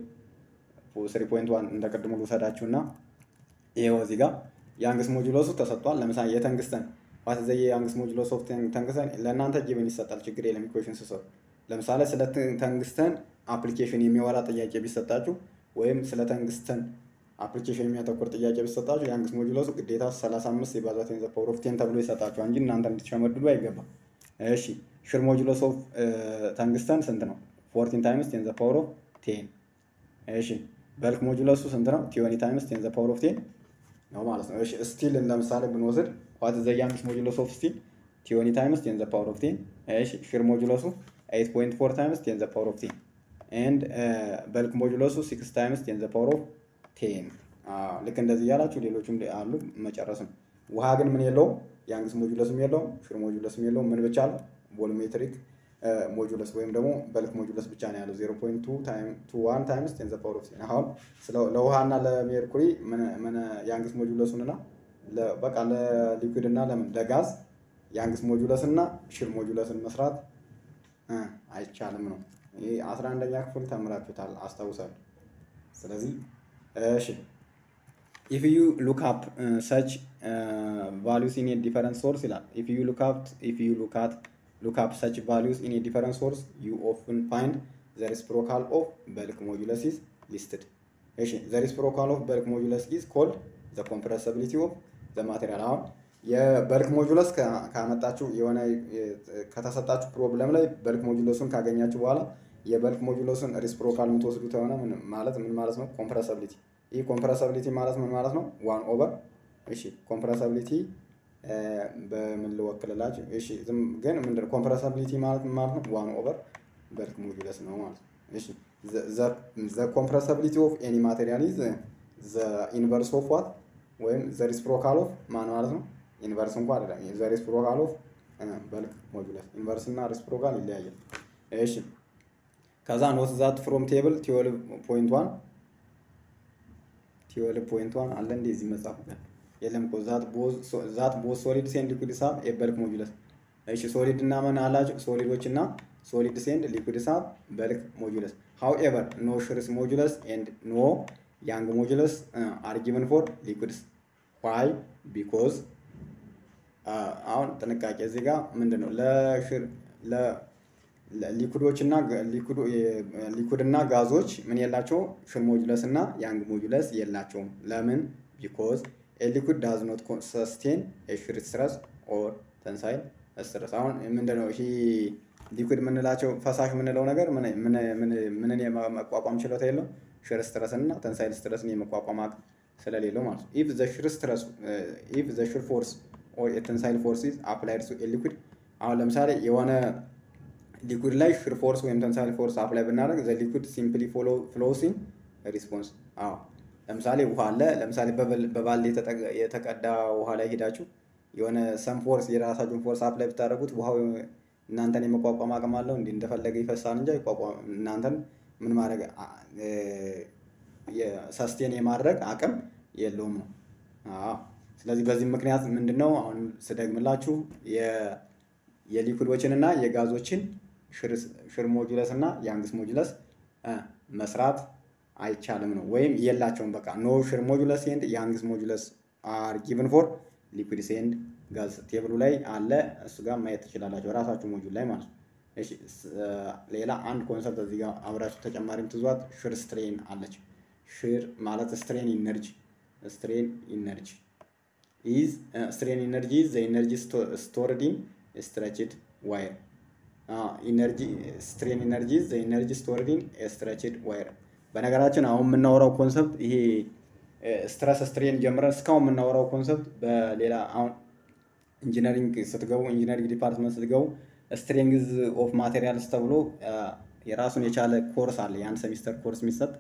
3.1 እንደ ቅድሙ ልውሰዳችሁ እና ይኸው እዚህ ጋር የአንግስ ሞጁለሱ ተሰጥቷል። ለምሳሌ የተንግስተን ዋት ዘ የአንግስ ሞጁለስ ኦፍ ተንግስተን ለእናንተ ጊቭን ይሰጣል። ችግር የለም ኢኩዌሽን ስሰሩ ለምሳሌ ስለ ተንግስተን አፕሊኬሽን የሚወራ ጥያቄ ቢሰጣችሁ ወይም ስለ ተንግስተን አፕሊኬሽን የሚያተኩር ጥያቄ ቢሰጣችሁ የአንግስ ሞጁለሱ ግዴታ 35 የባዛት ዘ ፓወር ኦፍ ቴን ተብሎ ይሰጣችኋል እንጂ እናንተ እንድትሸመድዱ አይገባም። እሺ ሽር ሞጁለስ ኦፍ ተንግስተን ስንት ነው? ፎርቲን ታይምስ ቴን ዘ ፓወር ኦፍ ቴን። እሺ በልክ ሞጁለሱ ስንት ነው? ቲዮኒ ታይምስ ቴን ዘ ፓወር ኦፍ ቴን ነው ማለት ነው። እሺ ስቲል ለምሳሌ ብንወስድ ዋት ዘ ያንግስ ሞጁለስ ኦፍ ስቲል ቲዮኒ ታይምስ ቴን ዘ ፓወር ኦፍ ቴን። እሺ ሽር ሞጁለሱ 8.4 ታይምስ ቴን ዘ ፓወር ኦፍ ቴን ኤንድ በልክ ሞጁለሱ 6 ታይምስ ቴን ዘ ፓወር ኦፍ ቴን። ልክ እንደዚህ እያላችሁ ሌሎችም አሉ መጨረስ ነው። ውሃ ግን ምን የለውም የአንግስ ሞጁለስም የለውም ሽር ሞጁለስም የለውም። ምን ብቻ ነው ቮሉሜትሪክ ሞጁለስ ወይም ደግሞ በልክ ሞጁለስ ብቻ ነው ያለው 0.21 ታይምስ ቴን ዘ ፓወር ኦፍ ቴን። አሁን ለውሃና ለሜርኩሪ ምን የአንግስ ሞጁለሱን እና በቃ ለሊኩዊድ እና ለምን ለጋዝ የአንግስ ሞጁለስ እና ሽር ሞጁለስን መስራት አይቻልም ነው። ይህ አስራ አንደኛ ክፍል ተምራችሁታል አስታውሳለሁ። ስለዚህ እሺ ኢፍ ዩ ሉክ አፕ ሰች ቫሉስ ኢን ዲፈረንት ሶርስ ይላል። ኢፍ ዩ ሉክ አፕ ኢፍ ዩ ሉክ አት ሉክ አፕ ሰች ቫሉስ ኢን ዲፈረንት ሶርስ ዩ ኦፍን ፋይንድ ዘ ሬሲፕሮካል ኦፍ በልክ ሞጁለስ ኢዝ ሊስትድ። እሺ ዘ ሬሲፕሮካል ኦፍ በልክ ሞጁለስ ኢዝ ኮልድ ዘ ኮምፕረሰቢሊቲ ኦፍ ዘ ማቴሪያል። አሁን የበልክ ሞጁለስ ካመጣችሁ የሆነ ከተሰጣችሁ ፕሮብለም ላይ በልክ ሞጁለሱን ካገኛችሁ በኋላ የበልክ ሞጁለሱን ሪስፕሮካል የምትወስዱት የሆነ ማለት ምን ማለት ነው? ኮምፕረሰቢሊቲ ይህ ኮምፕረሰቢሊቲ ማለት ምን ማለት ነው? ዋን ኦቨር እሺ፣ ኮምፕረሰቢሊቲ በምን ልወክልላችሁ? እሺ፣ ዝም ግን ምንድን ነው ኮምፕረሰቢሊቲ ማለት ምን ማለት ነው? ዋን ኦቨር በልክ ሞጁለስ ነው ማለት ነው። እሺ፣ ዘ ኮምፕረሰቢሊቲ ኦፍ ኤኒ ማቴሪያል ኢዝ ዘ ኢንቨርስ ኦፍ ዋት ወይም ዘ ሪስፕሮካል ኦፍ ማን ማለት ነው? ኢንቨርስ እንኳ አይደለም። ዘ ሪስፕሮካል ኦፍ በልክ ሞጁለስ ኢንቨርስ እና ሪስፕሮካል ይለያያል። እሺ ከዛ ኖት ዛት ፍሮም ቴብል ቲዌልቭ ፖይንት ዋን ቲዌልቭ ፖይንት ዋን አለ እንዴ እዚህ መጽሐፍ ጋር የለም እኮ ዛት ቦዝ ሶሊድ ሴንድ ሊኩድ ሳብ የበልክ ሞጁለስ እሺ ሶሊድ እና ምን አላቸው ሶሊዶች እና ሶሊድ ሴንድ ሊኩድ ሳብ በልክ ሞጁለስ ሃው ኤቨር ኖ ሽርስ ሞጁለስ ኤንድ ኖ ያንግ ሞጁለስ አር ጊቨን ፎር ሊኩድስ ዋይ ቢኮዝ አሁን ጥንቃቄ እዚህ ጋር ምንድን ነው ለሽር ሊኩዶች እና ሊኩድ እና ጋዞች ምን የላቸው ሽር ሞጁለስ እና ያንግ ሞጁለስ የላቸውም። ለምን? ቢኮዝ ሊኩድ ዳዝ ኖት ሰስቴን ሽር ስትረስ ኦር ተንሳይል ስትረስ። አሁን ምንድነው ይሄ ሊኩድ የምንላቸው ፈሳሽ የምንለው ነገር ምንን የመቋቋም ችሎታ የለው ሽር ስትረስን እና ተንሳይል ስትረስን የመቋቋም አቅም ስለሌለው ማለት ነው። ኢፍ ዘ ሽር ስትረስ ኢፍ ዘ ሽር ፎርስ ኦር የተንሳይል ፎርስ ኢዝ አፕላይድ ቱ ሊኩድ አሁን ለምሳሌ የሆነ ሊኩድ ላይ ሽር ፎርስ ወይም ተንሳይል ፎርስ አፕላይ ብናደርግ ዘ ሊኩድ ሲምፕሊ ፍሎውስ ኢን ሪስፖንስ። አዎ ለምሳሌ ውሃ አለ። ለምሳሌ በባልዲ የተቀዳ ውሃ ላይ ሄዳችሁ የሆነ ሰም ፎርስ የራሳችሁን ፎርስ አፕላይ ብታደርጉት ውሃው እናንተን የመቋቋም አቅም አለው። እንዲህ እንደፈለገ ይፈሳል እንጂ አይቋቋም እናንተን ምን ማድረግ ሰስቴን የማድረግ አቅም የለውም ነው። ስለዚህ በዚህ ምክንያት ምንድን ነው አሁን ስደግምላችሁ የሊኩዶችን እና የጋዞችን ሽር ሞጁለስ እና የአንግስ ሞጁለስ መስራት አይቻልም ነው ወይም የላቸውም። በቃ ኖ ሽር ሞጁለስ ኤንድ የአንግስ ሞጁለስ አር ጊቭን ፎር ሊኩድስ ኤንድ ጋዝ ቴብሉ ላይ አለ። እሱ ጋር ማየት ትችላላችሁ ራሳችሁ ሞጁል ላይ ማለት ነው። ሌላ አንድ ኮንሰፕት እዚህ ጋር አብራችሁ ተጨማሪም ትዟት ሽር ስትሬን አለች። ሽር ማለት ስትሬን ኢነርጂ ስትሬን ኢነርጂ ኢዝ ስትሬን ኢነርጂ ኢዝ ዘ ኢነርጂ ስቶርድ ኢን ስትረችድ ዋይር ኢነርጂ ስትሬን ኢነርጂ ኢዝ ዘ ኢነርጂ ስቶርድ ኢን ስትረችድ ዋይር። በነገራችን አሁን የምናወራው ኮንሰፕት ይሄ ስትረስ ስትሬን ጀምረን እስካሁን የምናወራው ኮንሰፕት በሌላ አሁን ኢንጂነሪንግ ስትገቡ ኢንጂነሪንግ ዲፓርትመንት ስትገቡ ስትሬንግዝ ኦፍ ማቴሪያልስ ተብሎ የራሱን የቻለ ኮርስ አለ። የአንድ ሴሚስተር ኮርስ የሚሰጥ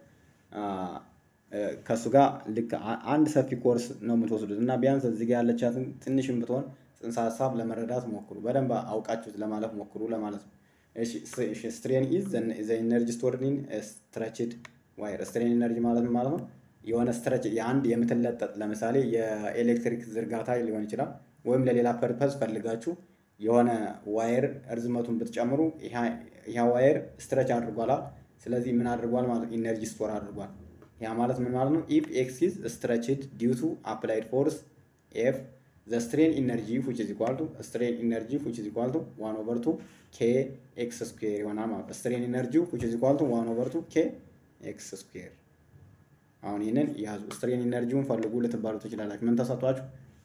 ከእሱ ጋር ልክ አንድ ሰፊ ኮርስ ነው የምትወስዱት እና ቢያንስ እዚህ ጋር ያለቻትን ትንሽም ብትሆን ጽንሰ ሀሳብ ለመረዳት ሞክሩ። በደንብ አውቃችሁት ለማለፍ ሞክሩ ለማለት ነው። ስትሬን ኢዝ ዘ ኢነርጂ ስቶርድ ኢን ስትረችድ ዋይር። ስትሬን ኢነርጂ ማለት ምን ማለት ነው? የሆነ ስትረች የአንድ የምትለጠጥ ለምሳሌ የኤሌክትሪክ ዝርጋታ ሊሆን ይችላል። ወይም ለሌላ ፐርፐዝ ፈልጋችሁ የሆነ ዋየር እርዝመቱን ብትጨምሩ ያ ዋየር ስትረች አድርጓል። ስለዚህ ምን አድርጓል ማለት ኢነርጂ ስቶር አድርጓል። ያ ማለት ምን ማለት ነው? ኢፍ ኤክስ ኢዝ ስትረችድ ዲው ቱ አፕላይድ ፎርስ ኤፍ ዘ ስትሬን ኢነርጂ ዊች ኢዝ ኢኳል ቱ ስትሬን ኢነርጂ ዊች ኢዝ ኢኳል ቱ ዋን ኦቨር ቱ ኬ ኤክስ ስኩዌር ይሆናል ማለት ነው። ስትሬን ኢነርጂ ዊች ኢዝ ኢኳል ቱ ዋን ኦቨር ቱ ኬ ኤክስ ስኩዌር። አሁን ይህንን ያዙ። ስትሬን ኢነርጂውን ፈልጉ ልትባሉ ትችላላችሁ። ምን ተሰጧችሁ?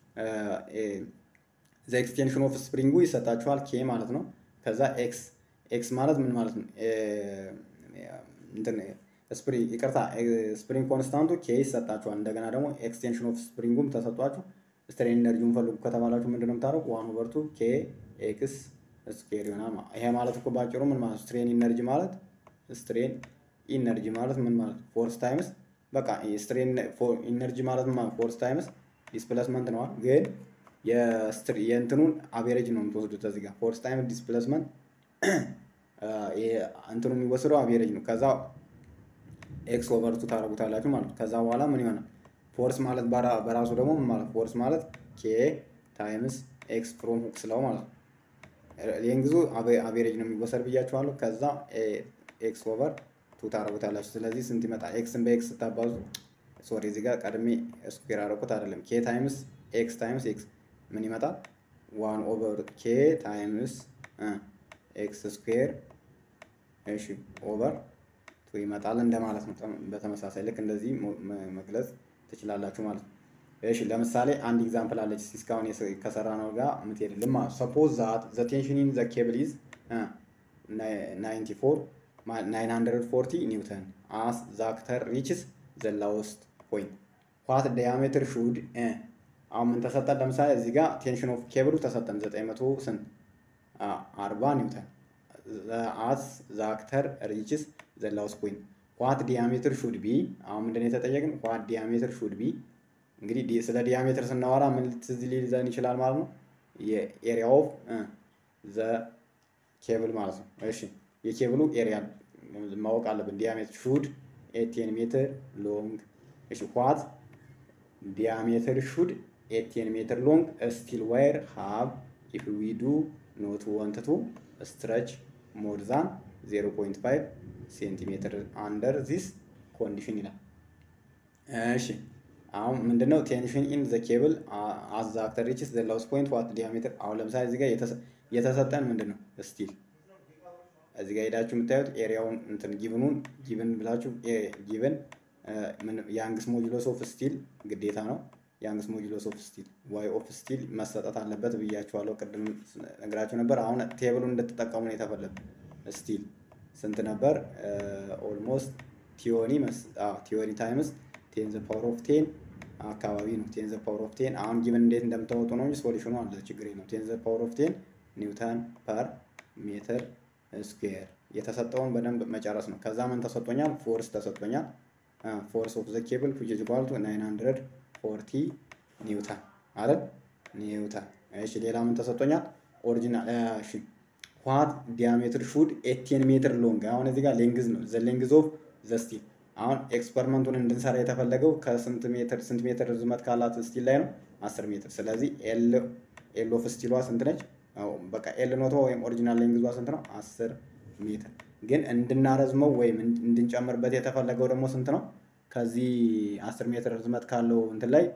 ዘ ኤክስቴንሽን ኦፍ ስፕሪንጉ ይሰጣችኋል ኬ ማለት ነው። ከዛ ኤክስ ኤክስ ማለት ምን ማለት ነው? ስፕሪንግ ይቅርታ፣ ስፕሪንግ ኮንስታንቱ ኬ ይሰጣችኋል። እንደገና ደግሞ ኤክስቴንሽን ኦፍ ስፕሪንጉም ተሰጧችሁ። ስትሬን ኢነርጂውን ፈልጉ ከተባላችሁ ምንድን ነው የምታደርጉ? ዋን ኦቨር ቱ ኬ ኤክስ ስኩዌር ይሆናል። ይሄ ማለት እኮ ባጭሩ ምን ማለት ስትሬን ኢነርጂ ማለት ስትሬን ኢነርጂ ማለት ምን ማለት ፎርስ ታይምስ በቃ ስትሬን ኢነርጂ ማለት ምን ማለት ፎርስ ታይምስ ዲስፕሌስመንት ነዋል ግን የእንትኑን አቬሬጅ ነው የምትወስዱት እዚህ ጋር ፎርስ ታይም ዲስፕሌስመንት እንትኑ የሚወስደው አቬሬጅ ነው። ከዛ ኤክስ ኦቨርቱ ታደርጉታላችሁ ማለት ነው። ከዛ በኋላ ምን ይሆናል? ፎርስ ማለት በራሱ ደግሞ ምን ማለት ፎርስ ማለት ኬ ታይምስ ኤክስ ፍሮም ሁክ ስለው ማለት ነው። ይህን ጊዜ አቬሬጅ ነው የሚወሰድ ብያችኋለሁ። ከዛ ኤክስ ኦቨር ቱ ታደርጉታላችሁ። ስለዚህ ስንት ይመጣል? ኤክስን በኤክስ ስታባዙ ሶሪ እዚህ ጋር ቀድሜ ስኩዌር አደረኩት አይደለም። ኬ ታይምስ ኤክስ ታይምስ ኤክስ ምን ይመጣል? ዋን ኦቨር ኬ ታይምስ ኤክስ ስኩዌር እሺ ኦቨር ቱ ይመጣል እንደማለት ነው። በተመሳሳይ ልክ እንደዚህ መግለጽ ትችላላችሁ ማለት ነው። እሺ ለምሳሌ አንድ ኤግዛምፕል አለች እስካሁን ከሰራ ነው ጋር የምትሄድልን ማለት ነው። ሰፖዝ ዛት ዘ ቴንሽን ኢን ዘ ኬብል ኢዝ 94 940 ኒውተን አስ ዘ አክተር ሪችስ ዘ ላውስት ፖይንት ዋት ዲያሜትር ሹድ አሁን ምን ተሰጠን? ለምሳሌ እዚህ ጋር ቴንሽን ኦፍ ኬብሉ ተሰጠን 900 ስንት 40 ኒውተን አስ ዘ አክተር ሪችስ ዘ ላውስት ፖይንት ዋት ዲያሜትር ሹድ ቢ አሁን ምንድን ነው የተጠየቅን? ዋት ዲያሜትር ሹድ ቢ እንግዲህ ስለ ዲያሜትር ስናወራ ምን ትዝ ሊይዘን ይችላል ማለት ነው? የኤሪያ ኦፍ ዘ ኬብል ማለት ነው። እሺ የኬብሉ ኤሪያ ማወቅ አለብን። ዲያሜትር ሹድ ኤቴን ሜትር ሎንግ። እሺ ዋት ዲያሜትር ሹድ ኤቴን ሜትር ሎንግ ስቲል ዋየር ሃቭ ኢፍ ዊ ዱ ኖት ወንት ቱ ስትረች ሞር ዛን 0.5 ሴንቲሜትር አንደር ዚስ ኮንዲሽን ይላል። እሺ አሁን ምንድነው ቴንሽን ኢን ዘ ኬብል አዝ ዘ አክተር ሪችስ ዘ ላውስት ፖይንት ዋት ዲያሜትር። አሁን ለምሳሌ እዚህ ጋር የተሰጠን ምንድን ነው ስቲል እዚህ ጋር ሄዳችሁ የምታዩት ኤሪያውን እንትን ጊቭኑን ጊቭን ብላችሁ ጊቭን የአንግስ ሞጁሎስ ኦፍ ስቲል ግዴታ ነው። የአንግስ ሞጁሎስ ኦፍ ስቲል ዋይ ኦፍ ስቲል መሰጠት አለበት ብያችኋለሁ። ቅድም ነግራችሁ ነበር። አሁን ቴብሉን እንድትጠቀሙ ነው የተፈለገ። ስቲል ስንት ነበር? ኦልሞስት ቲዮኒ ቲዮኒ ታይምስ ቴን ዘ ፓወር ኦፍ ቴን አካባቢ ነው። ቴን ዘ ፓወር ኦፍ ቴን አሁን ጊቭን እንዴት እንደምታወጡ ነው እንጂ ሶሉሽኑ አለ ችግር ነው። ቴን ዘ ፓወር ኦፍ ቴን ኒውተን ፐር ሜትር ስኩዌር የተሰጠውን በደንብ መጨረስ ነው። ከዛ ምን ተሰጥቶኛል? ፎርስ ተሰጥቶኛል። ፎርስ ኦፍ ዘ ኬብል ዊች ኢዝ ኢኳል ቱ 940 ኒውተን አይደል? ኒውተን። እሺ ሌላ ምን ተሰጥቶኛል? ኦሪጂናል እሺ ዋት ዲያሜትር ሹድ 18 ሜትር ሎንግ። አሁን እዚህ ጋር ሌንግዝ ነው ዘ ሌንግዝ ኦፍ ዘ ስቲል። አሁን ኤክስፐሪመንቱን እንድንሰራ የተፈለገው ከስንት ሜትር ስንት ሜትር ርዝመት ካላት ስቲል ላይ ነው? 10 ሜትር። ስለዚህ ኤል ኤል ኦፍ ስቲሏ ስንት ነች? በቃ ኤል ኖቷ ወይም ኦሪጂናል ሌንግዟ ስንት ነው? 10 ሜትር። ግን እንድናረዝመው ወይም እንድንጨምርበት የተፈለገው ደግሞ ስንት ነው? ከዚህ 10 ሜትር ርዝመት ካለው እንትን ላይ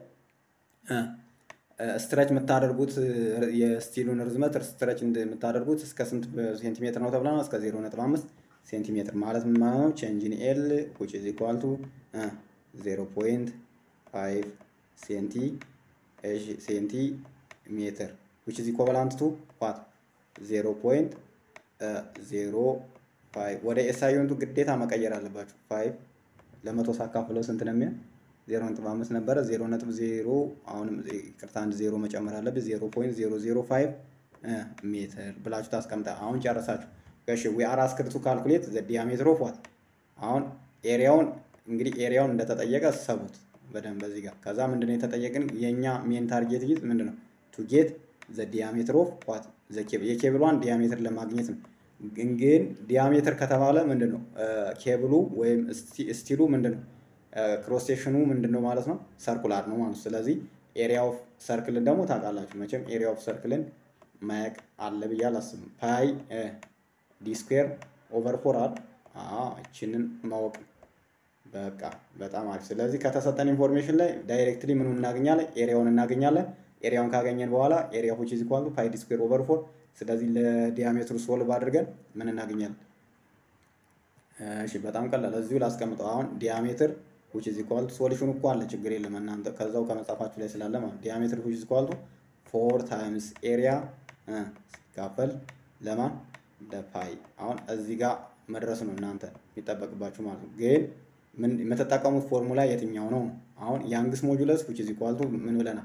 ስትረች የምታደርጉት የስቲሉን ርዝመት ስትረች የምታደርጉት እስከ ስንት ሴንቲሜትር ነው ተብላ ነው? እስከ 0.5 ሴንቲሜትር ማለት ምን ማለት ነው? ቼንጅን ኤል ዊች ኢዝ ኢኳል ቱ 0.5 ሴንቲ ሴንቲ ሜትር ዊች ኢዝ ኢኳቫላንት ቱ ዋት 0.05 ወደ ኤስአይንቱ ግዴታ መቀየር አለባችሁ። 5 ለመቶ ሳካፍለው ስንት ነው የሚሆን? ዜሮ ነጥብ አምስት ነበረ። ዜሮ ነጥብ ዜሮ አሁንም ቅርታ አንድ ዜሮ መጨመር አለብህ። ዜሮ ፖይንት ዜሮ ዜሮ ፋይቭ ሜትር ብላችሁ ታስቀምጣ። አሁን ጨረሳችሁ። እሺ ዊ አር አስክድ ቱ ካልኩሌት ዘ ዲያሜትር ኦፍ ዋት። አሁን ኤሪያውን እንግዲህ ኤሪያውን እንደተጠየቀ ሰቡት በደንብ በዚህ ጋር። ከዛ ምንድነው የተጠየቅን የእኛ ሜን ታርጌት ይዝ ምንድነው ቱ ጌት ዘ ዲያሜትር ኦፍ ዋት ዘ ኬብል የኬብሏን ዲያሜትር ለማግኘት ነው። ግን ዲያሜትር ከተባለ ምንድን ነው ኬብሉ ወይም ስቲሉ ምንድን ነው ክሮስ ሴክሽኑ ምንድን ነው ማለት ነው ሰርኩላር ነው ማለት ነው። ስለዚህ ኤሪያ ኦፍ ሰርክልን ደግሞ ታውቃላችሁ መቼም ኤሪያ ኦፍ ሰርክልን ማያቅ አለ ብዬ አላስብም። ፓይ ዲ ስኩዌር ኦቨር ፎር አል እችንን ማወቅ በቃ በጣም አሪፍ። ስለዚህ ከተሰጠን ኢንፎርሜሽን ላይ ዳይሬክትሊ ምኑ እናገኛለን? ኤሪያውን እናገኛለን። ኤሪያውን ካገኘን በኋላ ኤሪያ ዊች ኢዝ ኢኳል ቱ ፓይ ዲ ስኩዌር ኦቨር ፎር ስለዚህ ለዲያሜትሩ ሶልቭ አድርገን ምን እናገኛለን? እሺ በጣም ቀላል እዚሁ ላስቀምጠው። አሁን ዲያሜትር ዊች ኢዝ ኢኳል ቱ ሶሉሽኑ እኮ አለ ችግር የለም እናንተ ከዛው ከመጻፋችሁ ላይ ስላለ ማለት ዲያሜትር ዊች ኢዝ ኢኳል ቱ ፎር ታይምስ ኤሪያ ሲካፈል ለማን ለፓይ። አሁን እዚህ ጋር መድረስ ነው እናንተ የሚጠበቅባችሁ ማለት ነው። ግን ምን የምትጠቀሙት ፎርሙላ የትኛው ነው? አሁን ያንግስ ሞጁለስ ዊች ኢዝ ኢኳል ቱ ምን ብለናል?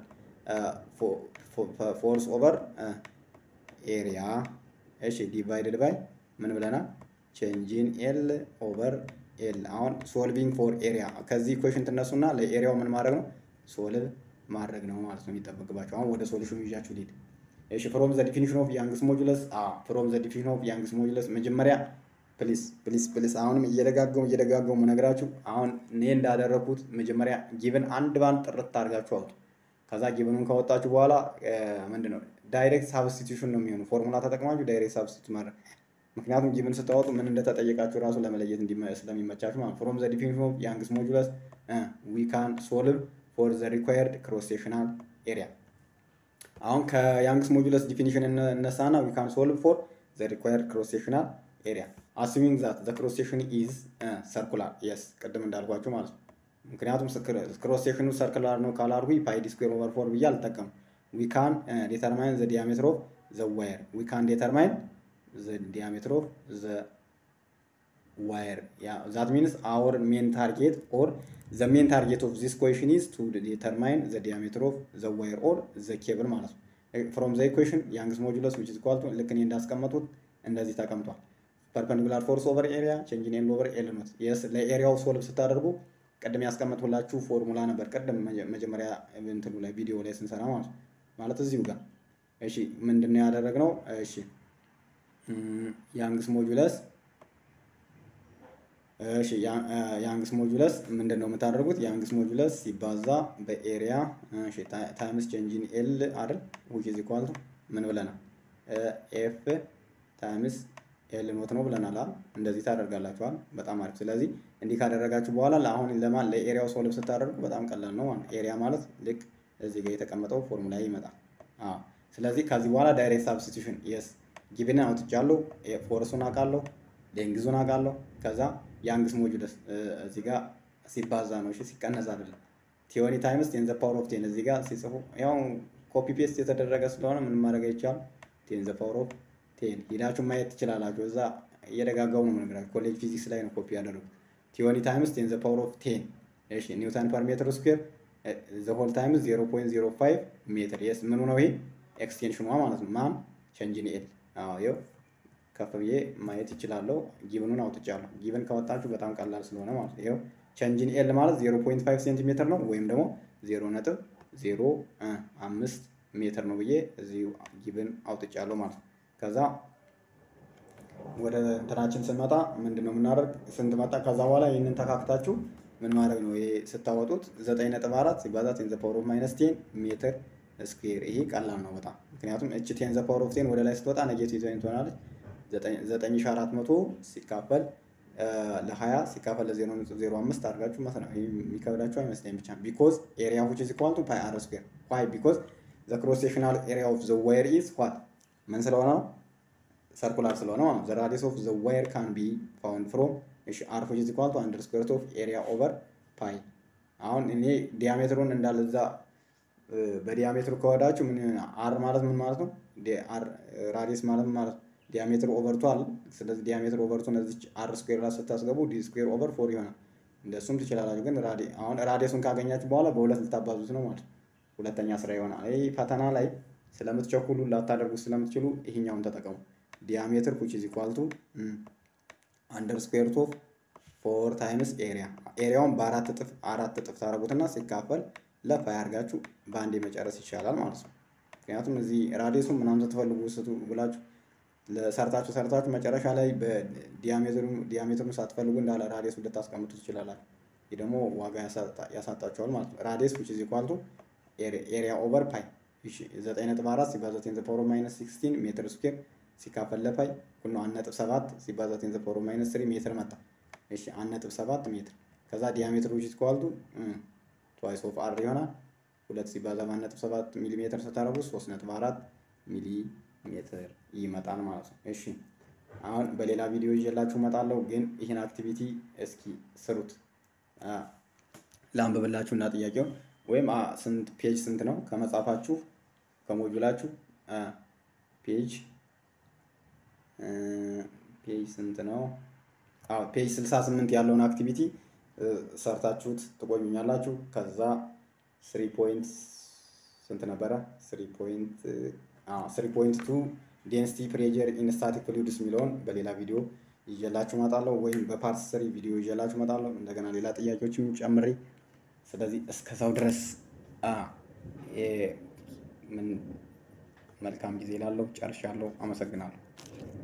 ፎርስ ኦቨር ኤሪያ እሺ ዲቫይድድ ባይ ምን ብለናል? ቼንጂን ኤል ኦቨር ኤል። አሁን ሶልቪንግ ፎር ኤሪያ ከዚህ ኢኩዌሽን ትነሱና ለኤሪያው ምን ማድረግ ነው? ሶልቭ ማድረግ ነው ማለት ነው የሚጠበቅባቸው። አሁን ወደ ሶሉሽኑ ይዣችሁ ልሂድ። እሺ ፍሮም ዘ ዲፊኒሽን ኦፍ ያንግስ ሞጁለስ ፍሮም ዘ ዲፊኒሽን ኦፍ ያንግስ ሞጁለስ መጀመሪያ ፕሊስ ፕሊስ ፕሊስ አሁንም እየደጋገሙ እየደጋገሙ ነግራችሁ አሁን እኔ እንዳደረግኩት መጀመሪያ ጊቭን አንድ ባንድ ጥርት አድርጋችሁ አውጡ። ከዛ ጊቭኑን ካወጣችሁ በኋላ ምንድን ነው ዳይሬክት ሳብስቲቱሽን ነው የሚሆነው። ፎርሙላ ተጠቅማችሁ ዳይሬክት ሳብስቲቱት ማድረግ ምክንያቱም ጊቭን ስታወጡ ምን እንደተጠየቃችሁ ራሱ ለመለየት ስለሚመቻችሁ ማለት ፍሮም ዘ ዲፊኒሽን ኦፍ ያንግስ ሞጁለስ ዊ ካን ሶልቭ ፎር ዘ ሪኳየርድ ክሮስ ሴክሽናል ኤሪያ። አሁን ከያንግስ ሞጁለስ ዲፊኒሽን እነሳና ዊ ካን ሶልቭ ፎር ዘ ሪኳየርድ ክሮስ ሴክሽናል ኤሪያ አሱሚንግ ዛት ዘ ክሮስ ሴክሽን ኢዝ ሰርኩላር የስ ቅድም እንዳልኳችሁ ማለት ነው። ምክንያቱም ክሮስ ሴክሽኑ ሰርክላር ነው ካላልኩ ፓይ ዲ ስኩዌር ኦቨር ፎር ብዬ አልጠቀም። ዊ ካን ዴተርማይን ዘ ዲያሜትር ኦፍ ዘ ዋየር ዊ ካን ዴተርማይን ዘ ዲያሜትር ኦፍ ዘ ዋየር ዛት ሚንስ አወር ሜን ታርጌት ኦር ዘ ሜን ታርጌት ኦፍ ዚስ ኩዌሽን ኢዝ ቱ ዴተርማይን ዘ ዲያሜትር ኦፍ ዘ ዋየር ኦር ዘ ኬብል ማለት ነው። ፍሮም ዘ ኢኩዌሽን ያንግስ ሞጁለስ ዊች ኢዝ ኢኳል ቱ ልክ እኔ እንዳስቀመጡት እንደዚህ ተቀምጧል። ፐርፐንዲኩላር ፎርስ ኦቨር ኤሪያ ቼንጅን ኤል ኦቨር ኤል ኖት የስ ለኤሪያው ሶልቭ ስታደርጉ ቅድም ያስቀመጥሁላችሁ ፎርሙላ ነበር። ቅድም መጀመሪያ እንትኑ ላይ ቪዲዮ ላይ ስንሰራ ማለት ነው። ማለት እዚሁ ጋር እሺ፣ ምንድን ነው ያደረግነው? እሺ ያንግስ ሞጁለስ እሺ ያንግስ ሞጁለስ ምንድን ነው የምታደርጉት? ያንግስ ሞጁለስ ሲባዛ በኤሪያ እሺ ታይምስ ቼንጅን ኤል አይደል ዊች ኢዝ ኢኳል ቱ ምን ብለናል? ኤፍ ታይምስ ኤል ኖት ነው ብለናል። እንደዚህ ታደርጋላችኋል። በጣም አሪፍ። ስለዚህ እንዲህ ካደረጋችሁ በኋላ ለአሁን ለማን ለኤሪያው ሶልቭ ስታደርጉ በጣም ቀላል ነው ማለት ኤሪያ ማለት ልክ እዚህ ጋር የተቀመጠው ፎርሙላ ይመጣል። ስለዚህ ከዚህ በኋላ ዳይሬክት ሳብስቲቱሽን የስ ጊቭን አውጥቻለሁ፣ ፎርሱን አውቃለሁ፣ ሌንግዙን አውቃለሁ። ከዛ ያንግስ ሞጁለስ እዚህ ጋር ሲባዛ ነው እሺ፣ ሲቀነስ አይደለም። ቲዮኒ ታይምስ ቴን ዘ ፓወር ኦፍ ቴን እዚህ ጋር ሲጽፉ ያው ኮፒ ፔስት የተደረገ ስለሆነ ምንም ማድረግ አይቻልም። ቴን ዘ ፓወር ኦፍ ቴን ሂዳችሁ ማየት ትችላላችሁ። እዛ እየደጋገሙ ነው የምነግራችሁ። ኮሌጅ ፊዚክስ ላይ ነው ኮፒ ያደረጉት። ቲዮኒ ታይምስ ቴን ዘ ፓወር ኦፍ ቴን እሺ፣ ኒውተን ፐር ሜትር ስኩዌር ዘ ሆል ታይምስ 0.05 ሜትር የስ ምኑ ነው ይሄ ኤክስቴንሽኗ ማለት ነው። ማን ቸንጅን ኤል አዎ ይኸው ከፍ ብዬ ማየት ይችላለሁ። ጊቭኑን አውጥቻለሁ። ጊቭን ካወጣችሁ በጣም ቀላል ስለሆነ ማለት ነው። ይኸው ቸንጅን ኤል ማለት 0.5 ሴንቲሜትር ነው ወይም ደግሞ 0 ነጥብ 0 አምስት ሜትር ነው ብዬ እዚሁ ጊቭን አውጥቻለሁ ማለት ነው። ከዛ ወደ እንትናችን ስንመጣ ምንድን ነው የምናደርግ ስንት መጣ? ከዛ በኋላ ይህንን ተካክታችሁ ምን ማድረግ ነው? ይሄ ስታወጡት 9.4 ሲባዛ ቴን ዘ ፓወር ኦፍ ማይነስ ቴን ሜትር ስኩዌር። ይሄ ቀላል ነው በጣም ምክንያቱም እች ቴን ዘ ፓወር ኦፍ ቴን ወደ ላይ ስትወጣ ኔጌቲቭ ዛይን ትሆናለች። 9400 ሲካፈል ለ20 ሲካፈል ለ0.05 አድርጋችሁ ማለት ነው። ይህ የሚከብዳችሁ አይመስለኝም ብቻ ቢኮዝ ኤሪያ ዊች ኢዝ ኢኳል ቱ ፓይ አር ስኩዌር ዋይ ቢኮዝ ዘ ክሮስ ሴክሽናል ኤሪያ ኦፍ ዘ ዋየር ኢዝ ዋት ምን ስለሆነ ነው ሰርኩላር ስለሆነ ማለት ነው። ዘ ራዲየስ ኦፍ ዘ ዋየር ካን ቢ ፋውንድ ፍሮም እሺ አር ዊች ኢዝ ኢኳል ቱ አንደር ስኩዌር ሩት ኦፍ ኤሪያ ኦቨር ፓይ። አሁን እኔ ዲያሜትሩን እንዳለ እዛ በዲያሜትሩ ከወዳችሁ ምን አር ማለት ምን ማለት ነው? ራዲየስ ማለት ምን ማለት ነው? ዲያሜትር ኦቨርቱ አለ። ስለዚህ ዲያሜትር ኦቨርቱ እነዚህ አር ስኩዌር ላይ ስታስገቡ ዲ ስኩዌር ኦቨር ፎር ይሆናል። እንደሱም ትችላላችሁ። ግን አሁን ራዲየሱን ካገኛችሁ በኋላ በሁለት ልታባዙት ነው ማለት ሁለተኛ ስራ ይሆናል። ይህ ፈተና ላይ ስለምትቸኩሉ ላታደርጉት ስለምትችሉ ይሄኛውን ተጠቀሙ። ዲያሜትር ኩች ኢዝ ኢኳል ቱ አንደር ስኩዌር ሩት ኦፍ ፎር ታይምስ ኤሪያ ኤሪያውን በአራት እጥፍ አራት እጥፍ ታደርጉትና ሲካፈል ለፋይ አድርጋችሁ በአንዴ መጨረስ ይቻላል ማለት ነው። ምክንያቱም እዚህ ራዲየሱን ምናምን ስትፈልጉ ስቱ ብላችሁ ሰርታችሁ ሰርታችሁ መጨረሻ ላይ በዲያሜትሩን ሳትፈልጉ እንዳለ ራዲየሱ ልታስቀምጡ ትችላላችሁ። ይህ ደግሞ ዋጋ ያሳጣችኋል ማለት ነው። ራዲየስ ዊች ኢዝ ኢኳል ቱ ኤሪያ ኦቨር ፓይ ዘጠኝ ነጥብ አራት ሲባዛ ቴን ዘ ፓወር ማይነስ ሲክስቲን ሜትር ስኩዌር ሲካፈል ለፓይ ሁሉ አንድ ነጥብ ሰባት ሲባዛ ቴን ዘ ፓወር ማይነስ ስሪ ሜትር መጣ። እሺ አንድ ነጥብ ሰባት ሜትር ከዛ ዲያሜትር ዊች ኢዝ ኢኳል ቱ ትዋይስ ኦፍ አር ይሆናል። ሁለት ሲባዛ በአንድ ነጥብ ሰባት ሚሊ ሜትር ስታደርጉ ሶስት ነጥብ አራት ሚሊ ሜትር ይመጣል ማለት ነው። እሺ አሁን በሌላ ቪዲዮ ይዤላችሁ እመጣለሁ። ግን ይህን አክቲቪቲ እስኪ ስሩት ላንብብላችሁ እና ጥያቄው ወይም ስንት ፔጅ ስንት ነው ከመጻፋችሁ ከሞጁላችሁ ፔጅ ፔጅ ስንት ነው? አዎ ፔጅ 68 ያለውን አክቲቪቲ ሰርታችሁት ትቆዩኛላችሁ። ከዛ ስሪ ፖይንት ስንት ነበረ? ስሪ ፖይንት ስሪ ፖይንት ቱ ዴንሲቲ ፕሬጀር ኢን ስታቲክ ፍሉይድስ የሚለውን በሌላ ቪዲዮ ይዤላችሁ እመጣለሁ፣ ወይም በፓርት ስሪ ቪዲዮ ይዤላችሁ እመጣለሁ። እንደገና ሌላ ጥያቄዎችም ጨምሬ ስለዚህ እስከዛው ድረስ ምን መልካም ጊዜ ላለው ጨርሻለሁ። አመሰግናለሁ።